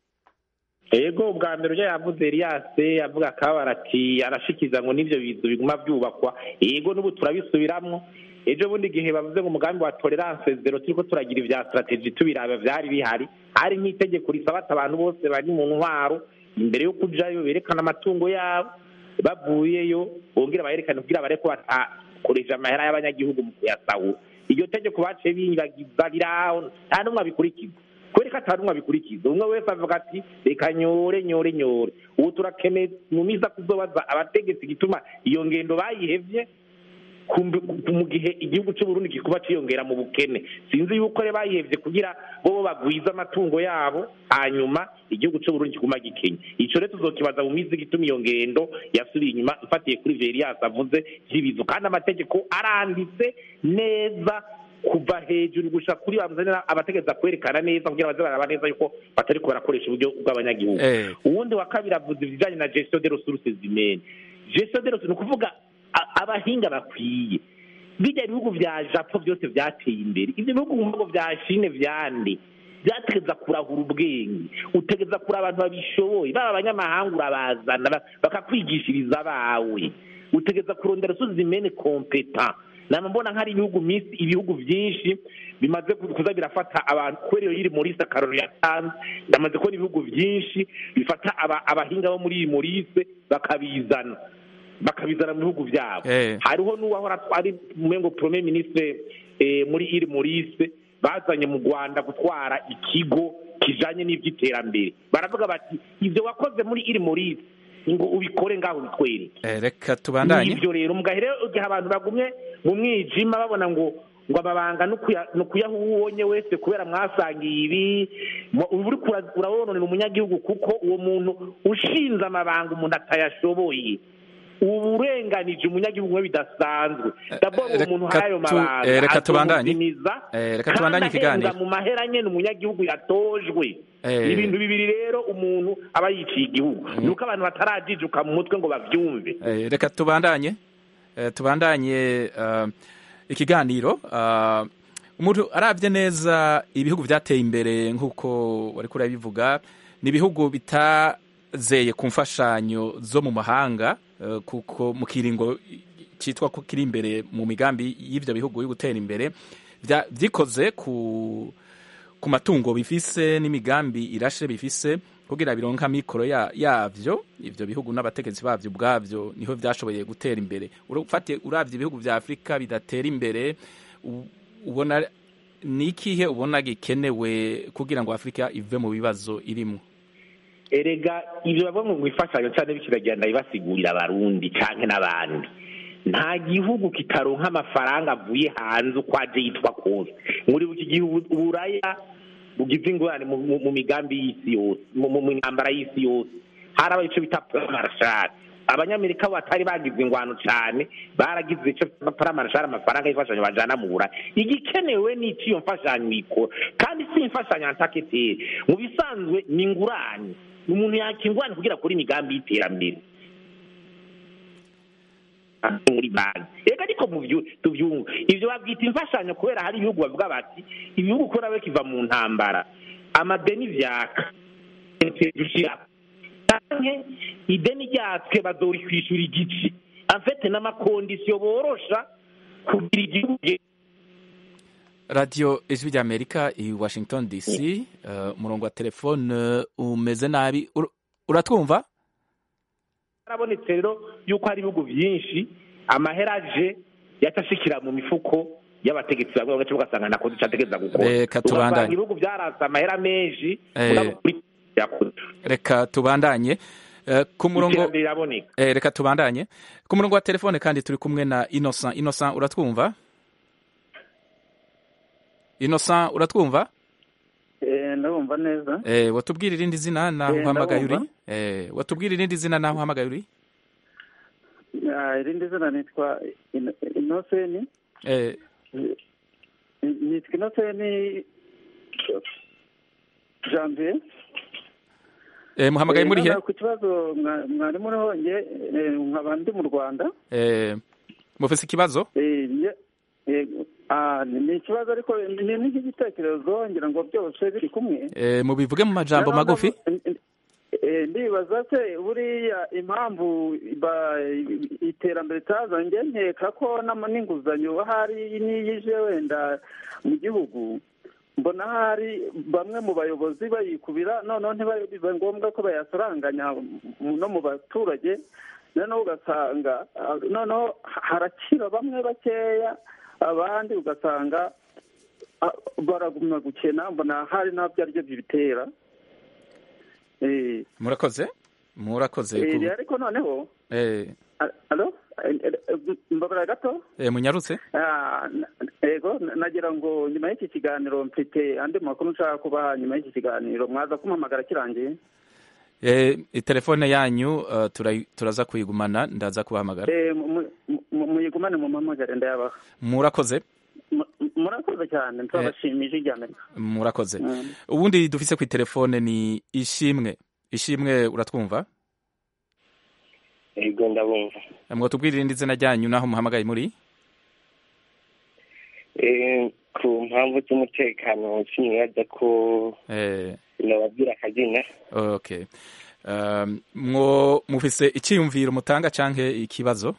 [SPEAKER 9] ego ubwa mbere ujya yavuze Elias avuga akabara ati arashikiza ngo n'ibyo bizu biguma byubakwa ego n'ubu turabisubiramwo ejo bundi igihe bavuze ngo umugambi wa tolerance zero turiko turagira ibya strategy tubiraba byari bihari hari nk'itegeko risaba ati abantu bose bari mu ntwaro imbere yo kujayo berekana amatungo yabo bavuyeyo bongera bayerekane kugira bareko batakoresha amahera y'abanyagihugu mu kuyasahura iryo tegeko baciye bibagiza riraho nta n'umwe abikurikiza kubera ko atari umwe abikurikiza umwe wese avuga ati reka nyore nyore nyore ubu turakeneye mu minsi kuzobaza abategetsi gituma iyo ngendo bayihevye kumbi- ku- mu gihe igihugu cy'u Burundi kikuba ciyongera mu bukene sinzi yuko rero bayihevye kugira bo bagwize amatungo yabo hanyuma igihugu cy'u Burundi kiguma gikenye ico rero tuzokibaza mu minsi gituma iyo ngendo yasubiye inyuma ifatiye kuri ivyo Elias avuze vy'ibizu kandi amategeko aranditse neza kuva hejuru gushika kuri bamuzanira abategereza kwerekana neza kugira baze baraba neza yuko batariko barakoresha uburyo bw'abanyagihugu
[SPEAKER 1] Eh.
[SPEAKER 9] uwundi wa kabiri avuze ibijanye na gestion de ressources humaines gestion de ressources ni ukuvuga a- abahinga bakwiye bijya bihugu vya japo byose vyateye imbere ivyo bihugu mu bihugu vya shine vyande byategeza kurahura ubwenge utegeza kuri abantu babishoboye baba abanyamahanga urabazana ba- bakakwigishiriza abawe utegeza kurondera ressources humaines competent nama mbona nk'ari ibihugu minsi ibihugu byinshi bimaze ku- kuza birafata abantu kubera iyo yiri morise akarori yatanze ndamaze kubona ibihugu byinshi bifata aba- abahinga bo muri iyi morise bakabizana bakabizana mu bihugu byabo
[SPEAKER 1] Eh.
[SPEAKER 9] hariho n'uwahora ari umengo premier ministre eh, muri iri morise bazanye mu rwanda gutwara ikigo kijanye n'ivy'iterambere baravuga bati ivyo wakoze muri iri morise ngo ubikore ngaho ubitwereke
[SPEAKER 1] Eh, reka tubandanye
[SPEAKER 9] ibyo rero mugahe rero igihe abantu bagumye mu mwijima babona ngo ngo amabanga ni ukuya- ni ukuyaha uwo ubonye wese kubera mwasangiye ibi mu- uba uriko ura- urabononera umunyagihugu kuko uwo muntu ushinze amabanga umuntu atayashoboye uba urenganije umunyagihugu we bidasanzwe daboro uwo muntu
[SPEAKER 1] reka
[SPEAKER 9] hari ayo
[SPEAKER 1] tu-
[SPEAKER 9] mabanga
[SPEAKER 1] eh, reka tubandanye.
[SPEAKER 9] azomuzimiza
[SPEAKER 1] Eh, reka
[SPEAKER 9] kandi
[SPEAKER 1] tubandanye
[SPEAKER 9] ahembwa
[SPEAKER 1] ikiganiro
[SPEAKER 9] mu mahera nyene umunyagihugu yatojwe
[SPEAKER 1] Eh.
[SPEAKER 9] ibintu bibiri rero umuntu aba yiciye igihugu ni uko abantu batarajijuka mu mutwe ngo bavyumve
[SPEAKER 1] Eh, reka tubandanye Eh, tubandanye eh, ikiganiro Eh, umuntu arabye neza ibihugu byateye imbere nk'uko wari kurabivuga ni ibihugu bitazeye ku mfashanyo zo mu mahanga eh, kuko mu kiringo cyitwa ko kiri imbere mu migambi y'ivyo bihugu yo gutera imbere vya- vyikoze ku ku matungo bifise n'imigambi irashe bifise kugira bironka mikoro ya, yavyo ivyo bihugu n'abategetsi bavyo ubwavyo niho vyashoboye gutera imbere urafatiye uravye ibihugu vya Afrika bidatera imbere u- ubona ni ikihe ubona gikenewe kugira ngo Afrika ive mu bibazo irimwo
[SPEAKER 9] erega ibyo bavuga ngo imfashanyo cyane bikiragenda bibasigurira abarundi canke n'abandi nta gihugu kitaronka amafaranga avuye hanze uko aje yitwa kose muri buki gihugu uburaya bugize ingorane mu- mu mu migambi y'isi yose mu mu- mu ntambara y'isi yose harabaye icyo bita paramarashari abanyamerika bo batari bagize ingwano cyane baragize icyo bita paramarashari amafaranga y'imfashanyo bajana mu burayi igikenewe ni iki iyo mfashanyo ikora kandi si imfashanyo antaketeri mu bisanzwe ni ingurane umuntu yakingurane kugira akore imigambi y'iterambere muri banki reka ariko mu byu- tubyumva ibyo babyita imfashanyo kubera hari ibihugu bavuga bati ibihugu kubera we kiva mu ntambara amadeni vyaka dushira canke ideni ryatswe bazorikwishyura igice afete n'amakondisiyo borosha kugira igihugu
[SPEAKER 1] radiyo ijwi ry'amerika i washington dc eh, umurongo wa telefone eh, umeze nabi Ur- uratwumva
[SPEAKER 9] harabonetse rero yuko hari ibihugu byinshi amahera aje yatashikira mu mifuko y'abategetsi bamwe bagace ugasanga nakoze icyo ategereza gukora
[SPEAKER 1] Reka tubandanye.
[SPEAKER 9] ugasanga ibihugu byarasa amahera menshi
[SPEAKER 1] Eh.
[SPEAKER 9] mugabo kuri yakoze
[SPEAKER 1] reka tubandanye Eh, ku murongo
[SPEAKER 9] iterambere riraboneka
[SPEAKER 1] eh, reka tubandanye ku murongo wa telefone kandi turi kumwe na innocent innocent uratwumva innocent uratwumva
[SPEAKER 14] Eh, ndabumva neza
[SPEAKER 1] eh, watubwira irindi zina naho
[SPEAKER 14] Eh,
[SPEAKER 1] uhamagaye uri
[SPEAKER 14] ndabumva.
[SPEAKER 1] eh, watubwira irindi zina naho uhamagaye uri
[SPEAKER 14] Ah, irindi zina nitwa Ino- inoseni
[SPEAKER 1] eh,
[SPEAKER 14] nitwa inoseni janvier
[SPEAKER 1] eh, muhamagaye
[SPEAKER 14] Eh,
[SPEAKER 1] muri he
[SPEAKER 14] noneho ku kibazo mwa- mwari muriho nge eh, nkaba ndi mu rwanda
[SPEAKER 1] eh, mufise ikibazo
[SPEAKER 14] Eh, nge- eh, ah, ni ni ikibazo ariko ni ni nk'igitekerezo ngira ngo byose biri kumwe
[SPEAKER 1] eh, mubivuge mu majambo
[SPEAKER 14] Noneho
[SPEAKER 1] magufi
[SPEAKER 14] Eh, ndibaza se buriya impamvu ba- iterambere ritazanye nkeka ko n'ama- n'inguzanyo hari n'iyije wenda mu gihugu mbona hari bamwe mu bayobozi bayikubira noneho ntibibe ngombwa ko bayasaranganya mu- no mu baturage noneho ugasanga ah, noneho harakira bamwe bakeya abandi ugasanga ah, baragumya gukena mbona hari n'abyo aribyo bibitera Eh,
[SPEAKER 1] murakoze murakoze
[SPEAKER 14] eh,
[SPEAKER 1] ku-
[SPEAKER 14] ariko noneho
[SPEAKER 1] eh,
[SPEAKER 14] a- alo Eh, eh, mbabara gato
[SPEAKER 1] eh, munyarutse
[SPEAKER 14] Ah, na- ego na- nagira ngo nyuma y'iki kiganiro mfite andi makuru nshaka kubaha nyuma y'iki kiganiro mwaza kumpamagara kirangiye
[SPEAKER 1] eh, telefone yanyu eh, tura- turaza kuyigumana ndaza kubahamagara
[SPEAKER 14] Eh, mu- mu- mu- muyigumane mu mpamagare ndayabaha
[SPEAKER 1] murakoze
[SPEAKER 14] Mu- murakoze cyane nsabashimije ijya amerika
[SPEAKER 1] murakoze
[SPEAKER 14] Mm.
[SPEAKER 1] ubundi dufise ku telefone ni ishimwe ishimwe uratwumva
[SPEAKER 20] ego ndabumva
[SPEAKER 1] mwotubwira irindi zina ryanyu naho muhamagaye muri
[SPEAKER 20] Eh, ku mpamvu z'umutekano sinibaza ko
[SPEAKER 1] eh,
[SPEAKER 20] nababwira akazina
[SPEAKER 1] okay um, mwo mufise icyiyumviro mutanga canke ikibazo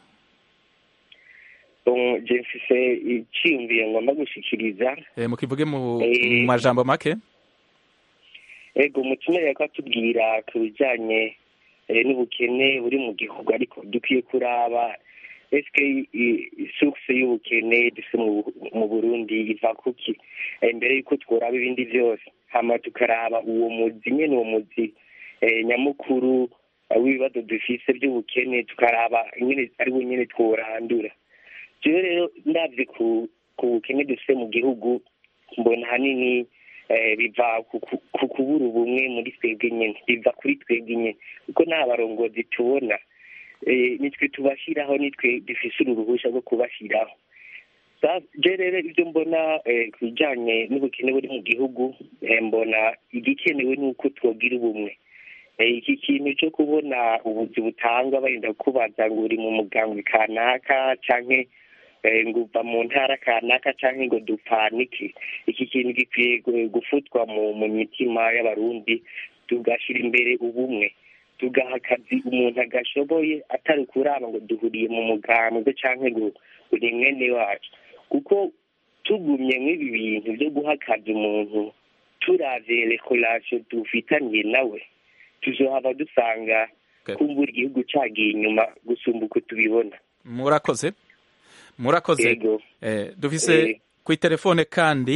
[SPEAKER 20] Um, je mfise iciyumviro ngomba gushikiriza
[SPEAKER 1] eh, mukivuge mu,
[SPEAKER 20] Eh.
[SPEAKER 1] mu majambo make
[SPEAKER 20] ego umutumire ko atubwira ku bijanye eh, n'ubukene buri mu gihugu ariko dukwiye kuraba eske source y'ubukene dufise mu- mu burundi iva kuki Eh, mbere yuko tworaba ibindi byose hama tukaraba uwo muzi nyene uwo muzi eh, nyamukuru eh, w'ibibazo dufise by'ubukene tukaraba nyene ari we nyene tworandura jewe rero ndavye ku ku bukene dufise mu gihugu mbona hanini eh, biva ku ku- ku kubura ubumwe muri twebwe nyene biva kuri twebwe nyene kuko nta barongozi tubona eh, nitwe tubashiraho nitwe dufise uru ruhusha rwo kubashiraho Sa- je rero ibyo mbona eh, ku bijanye n'ubukene buri mu gihugu eh, mbona igikenewe ni uko twogira ubumwe Eh, iki kintu cyo kubona ubuzi butangwa barinda kubaza ngo uri mu mugambwe kanaka canke eh, ngo uva mu ntara kanaka canke ngo dupfanike iki kintu gikwiye gu- gufutwa mu mu mitima y'abarundi tugashyira imbere ubumwe tugaha akazi umuntu agashoboye atari ukuraba ngo duhuriye mu mugambwe canke ngo uri mwene wacu kuko tugumye mw'ibi bintu byo guha akazi umuntu turavye rekolasiyo dufitaniye nawe tuzohava dusanga kumbura igihugu cagiye inyuma gusumba uko tubibona
[SPEAKER 1] murakoze murakoze
[SPEAKER 20] Yego.
[SPEAKER 1] eh, dufise
[SPEAKER 20] Eh.
[SPEAKER 1] ku telefone kandi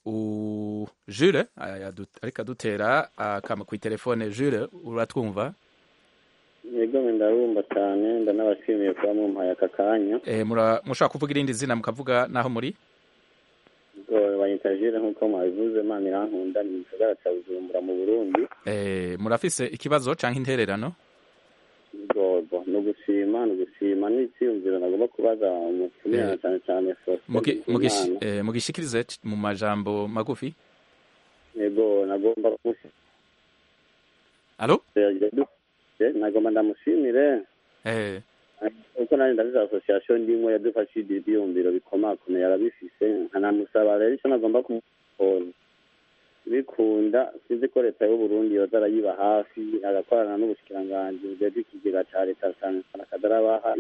[SPEAKER 1] u Jules ariko adutera akama ku telefone Jules uratwumva
[SPEAKER 21] yego ndabumva cyane ndanabashimiye kuba mumpaye aka kanya
[SPEAKER 1] eh mushaka kuvuga irindi zina mukavuga naho muri
[SPEAKER 21] banyita Jules nk'uko mwabivuze Imana irankunda ni mu gisagara cya Bujumbura mu Burundi
[SPEAKER 1] eh murafise ikibazo canke intererano
[SPEAKER 21] gogo no gushima no gushima n'icyumviro nagomba kubaza umutumira cyane cyane
[SPEAKER 1] mugishikirize mu majambo magufi
[SPEAKER 21] yego nagomba
[SPEAKER 1] alo
[SPEAKER 21] nagomba ndamushimire
[SPEAKER 1] eh
[SPEAKER 21] uko nanjye ndabizi association ndimwe yadufashije ibyiyumviro bikomakomeye arabifise nkanamusaba rero icyo nagomba kumukora bikunda sinzi ko leta y'uburundi yoza arayiba hafi agakorana n'ubushikiranganji bujejwe ikigega ca leta cyane cyane akadarabaha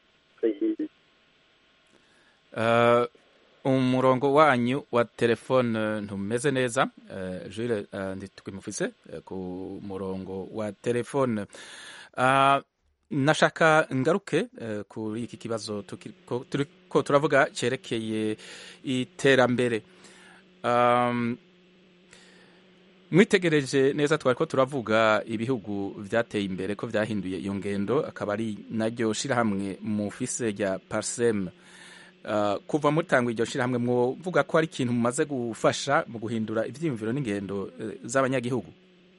[SPEAKER 1] uh, umurongo wanyu wa telefone ntumeze neza uh, Jules uh, ntitwimufise uh, ku murongo wa telefone uh, nashaka ngaruke uh, kuri iki kibazo turiko turavuga cerekeye iterambere um, mwitegereje neza twari ko turavuga ibihugu byateye imbere ko byahinduye iyo ngendo akaba ari naryo shirahamwe mufise rya parsem uh, kuva mutanga iryo shirahamwe mwovuga ko ari ikintu mumaze gufasha mu guhindura ivyiyumviro n'ingendo uh, z'abanyagihugu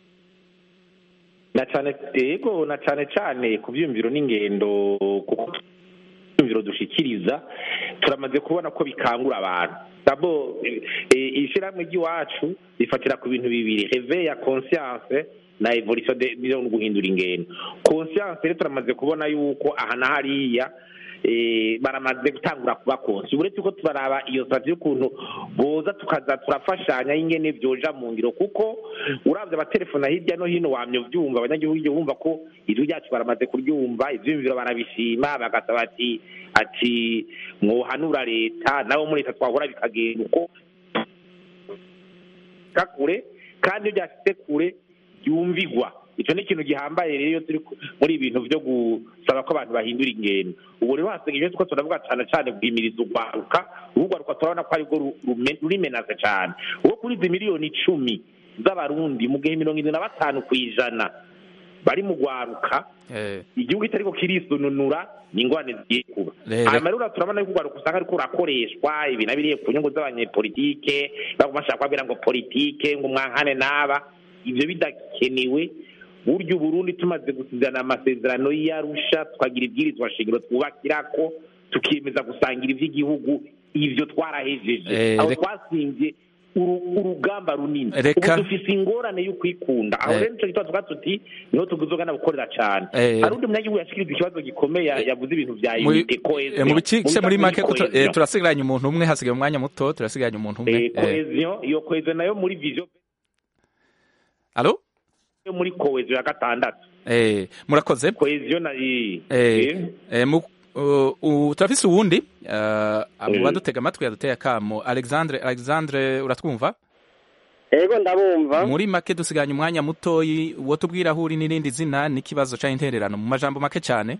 [SPEAKER 9] na cane yego na cane cane ku vyiyumviro n'ingendo kuko ivyiyumviro dushikiriza turamaze kubona ko bikangura abantu dabo ishirahamwe ry'iwacu rifatira ku bintu bibiri reve ya conscience na evolution no guhindura ingendo conscience rero turamaze kubona yuko aha na hariya baramaze gutangura kuba konsi uretse ko turaraba iyo sitati y'ukuntu boza tukaza turafashanya y'ingene byoja mu ngiro kuko urabye abatelefona hirya no hino wamye ubyumva abanyagihugu hirya bumva ko ijwi ryacu baramaze kuryumva ivyumviro barabishima bagasaba ati ati mwohanura leta nabo muri leta twahora bikagenda uko kure kandi iyo byashitse kure yumvigwa icyo ni ikintu gihambaye rero iyo turi muri ibintu byo gusaba ko abantu bahindura ingendo ubu rero hasigaye two turavuga cyane cyane guhimiriza urwaruka urwaruka turabona ko arirwo rurimenaze cyane uwo kuri izi miliyoni icumi z'abarundi mu gihe mirongo irindwi na batanu ku ijana bari mu rwaruka igihugu kitariko kirisununura ni ingorane zigiye kuba hanyuma rero turabona yuko urwaruka usanga ariko rurakoreshwa ibi na biriye ku nyungu z'abanyepolitike baguma bashaka kubabwira ngo politike ngo mwankane n'aba ibyo bidakenewe buryo uburundi tumaze gusizana amasezerano y'arusha tukagira ibwirizwa shingiro twubakira ko tukiyemeza gusangira iby'igihugu ibyo twarahejeje aho twasinze urugamba runini ubu dufise ingorane yo kwikunda aho rero nico gituma tuvuga tuti niho tuguzogana gukorera cane hari undi munyagihugu yashikiriza ikibazo gikomeye yavuze ibintu vya unite cohesion
[SPEAKER 1] mu bice muri make turasigaranye umuntu umwe hasigaye umwanya muto turasigaranye umuntu umwe
[SPEAKER 9] cohesion iyo cohesion nayo muri vision
[SPEAKER 1] Allo
[SPEAKER 9] yo muri cohesion ya gatandatu
[SPEAKER 1] eh murakoze
[SPEAKER 9] cohesion na
[SPEAKER 1] eh eh mu turafise uwundi abo badutega amatwi yaduteye akamo alexandre alexandre uratwumva
[SPEAKER 22] ego ndabumva
[SPEAKER 1] muri make dusiganye umwanya mutoyi wo tubwira aho uri n'irindi zina n'ikibazo ca intererano mu majambo make cyane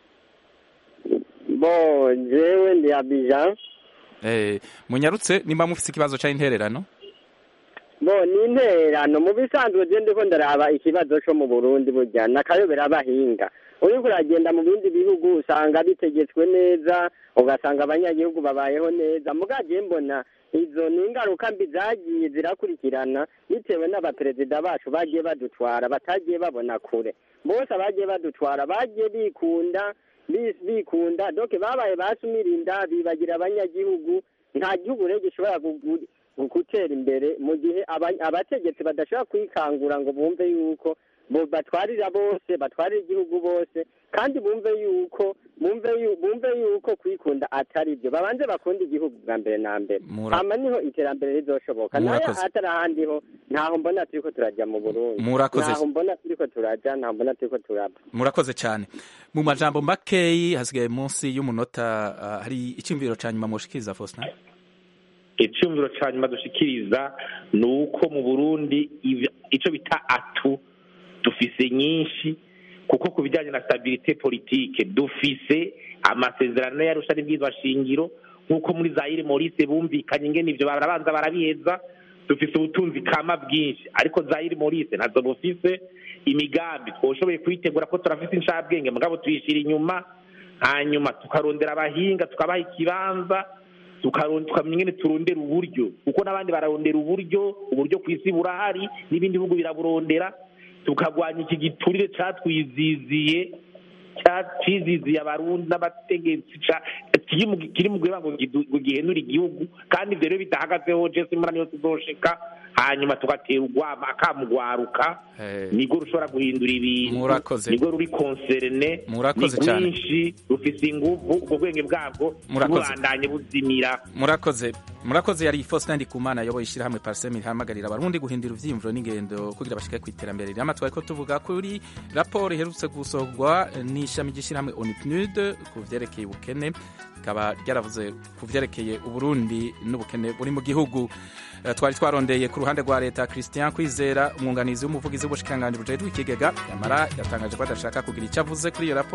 [SPEAKER 22] bo jewe ndi abijan
[SPEAKER 1] eh munyarutse nimba mufise ikibazo ca intererano
[SPEAKER 22] bo ni intererano mu bisanzwe je ndiko ndaraba ikibazo co mu burundi burya nakayobera abahinga uriko uragenda mu bindi bihugu usanga bitegetswe neza ugasanga abanyagihugu babayeho neza mugaje mbona izo ni ingaruka mbi zagiye zirakurikirana bitewe n'abaperezida bacu bagiye badutwara batagiye babona kure bose abagiye badutwara bagiye bikunda bikunda doke babaye basumirinda bibagira abanyagihugu nta gihugu rero gishobora gutera imbere mu gihe abategetsi badashobora kwikangura ngo bumve yuko batwarira bose batwarira igihugu bose kandi bumve yuko bumve yuko kwikunda atari byo babanze bakunda igihugu bwa mbere na mbere hama niho iterambere rizoshoboka nayo atari ahandi ho ntaho mbona turiko turajya mu burundi ntaho mbona turiko turaja ntaho mbona turiko turaba
[SPEAKER 1] murakoze cyane mu majambo makeyi hasigaye munsi y'umunota hari icyumviro ca nyuma mushikiriza faustin
[SPEAKER 9] icyumviro cya nyuma dushikiriza ni uko mu burundi icyo bita atu dufise nyinshi kuko ku bijyanye na stabilite politike dufise amasezerano yarusha n'ibwirizwa shingiro nk'uko muri zayire morise bumvikanye ingene ibyo barabanza barabiheza dufise ubutunzi kama bwinshi ariko zayiri morise ntazo bufise imigambi twoshoboye kuyitegura ko turafise inshabwenge mugabo tuyishira inyuma hanyuma tukarondera abahinga tukabaha ikibanza tukaron- tukamenya ingene turondera uburyo kuko n'abandi bararondera uburyo uburyo ku isi burahari n'ibindi bihugu biraburondera tukagwanya iki giturire catwiziziye ciziziye abarundi n'abategetsi ca- kiri mu- kiri mu guheba ngo gidu- ngo gihenure igihugu kandi ivyo rero bidahagazeho jese imana niyo tuzoshika hanyuma tugatera urwama akamugwaruka nirwo rushobora guhindura ibintu
[SPEAKER 1] Murakoze.
[SPEAKER 9] nirwo ruri konserene
[SPEAKER 1] Murakoze
[SPEAKER 9] ni
[SPEAKER 1] cyane.
[SPEAKER 9] rwinshi rufise inguvu ubwo bwenge bwabwo
[SPEAKER 1] Murakoze.
[SPEAKER 9] bubandanye buzimira
[SPEAKER 1] murakoze murakoze yari Faustin Ndikumana yayoboye ishyirahamwe Parsem rihamagarira abarundi guhindura ivyiyumviro n'ingendo kugira bashike ku iterambere rirama twari ko tuvuga kuri raporo iherutse gusohorwa n'ishami ry'ishyirahamwe ONUPNUD ku vyerekeye ubukene rikaba ryaravuze ku vyerekeye uburundi n'ubukene buri mu gihugu Eh, twari twarondeye ku ruhande rwa leta Christian Kwizera umwunganizi w'umuvugizi w'ubushikiranganji bujejwe ikigega yamara yatangaje ko adashaka kugira icyo avuze kuri iyo raporo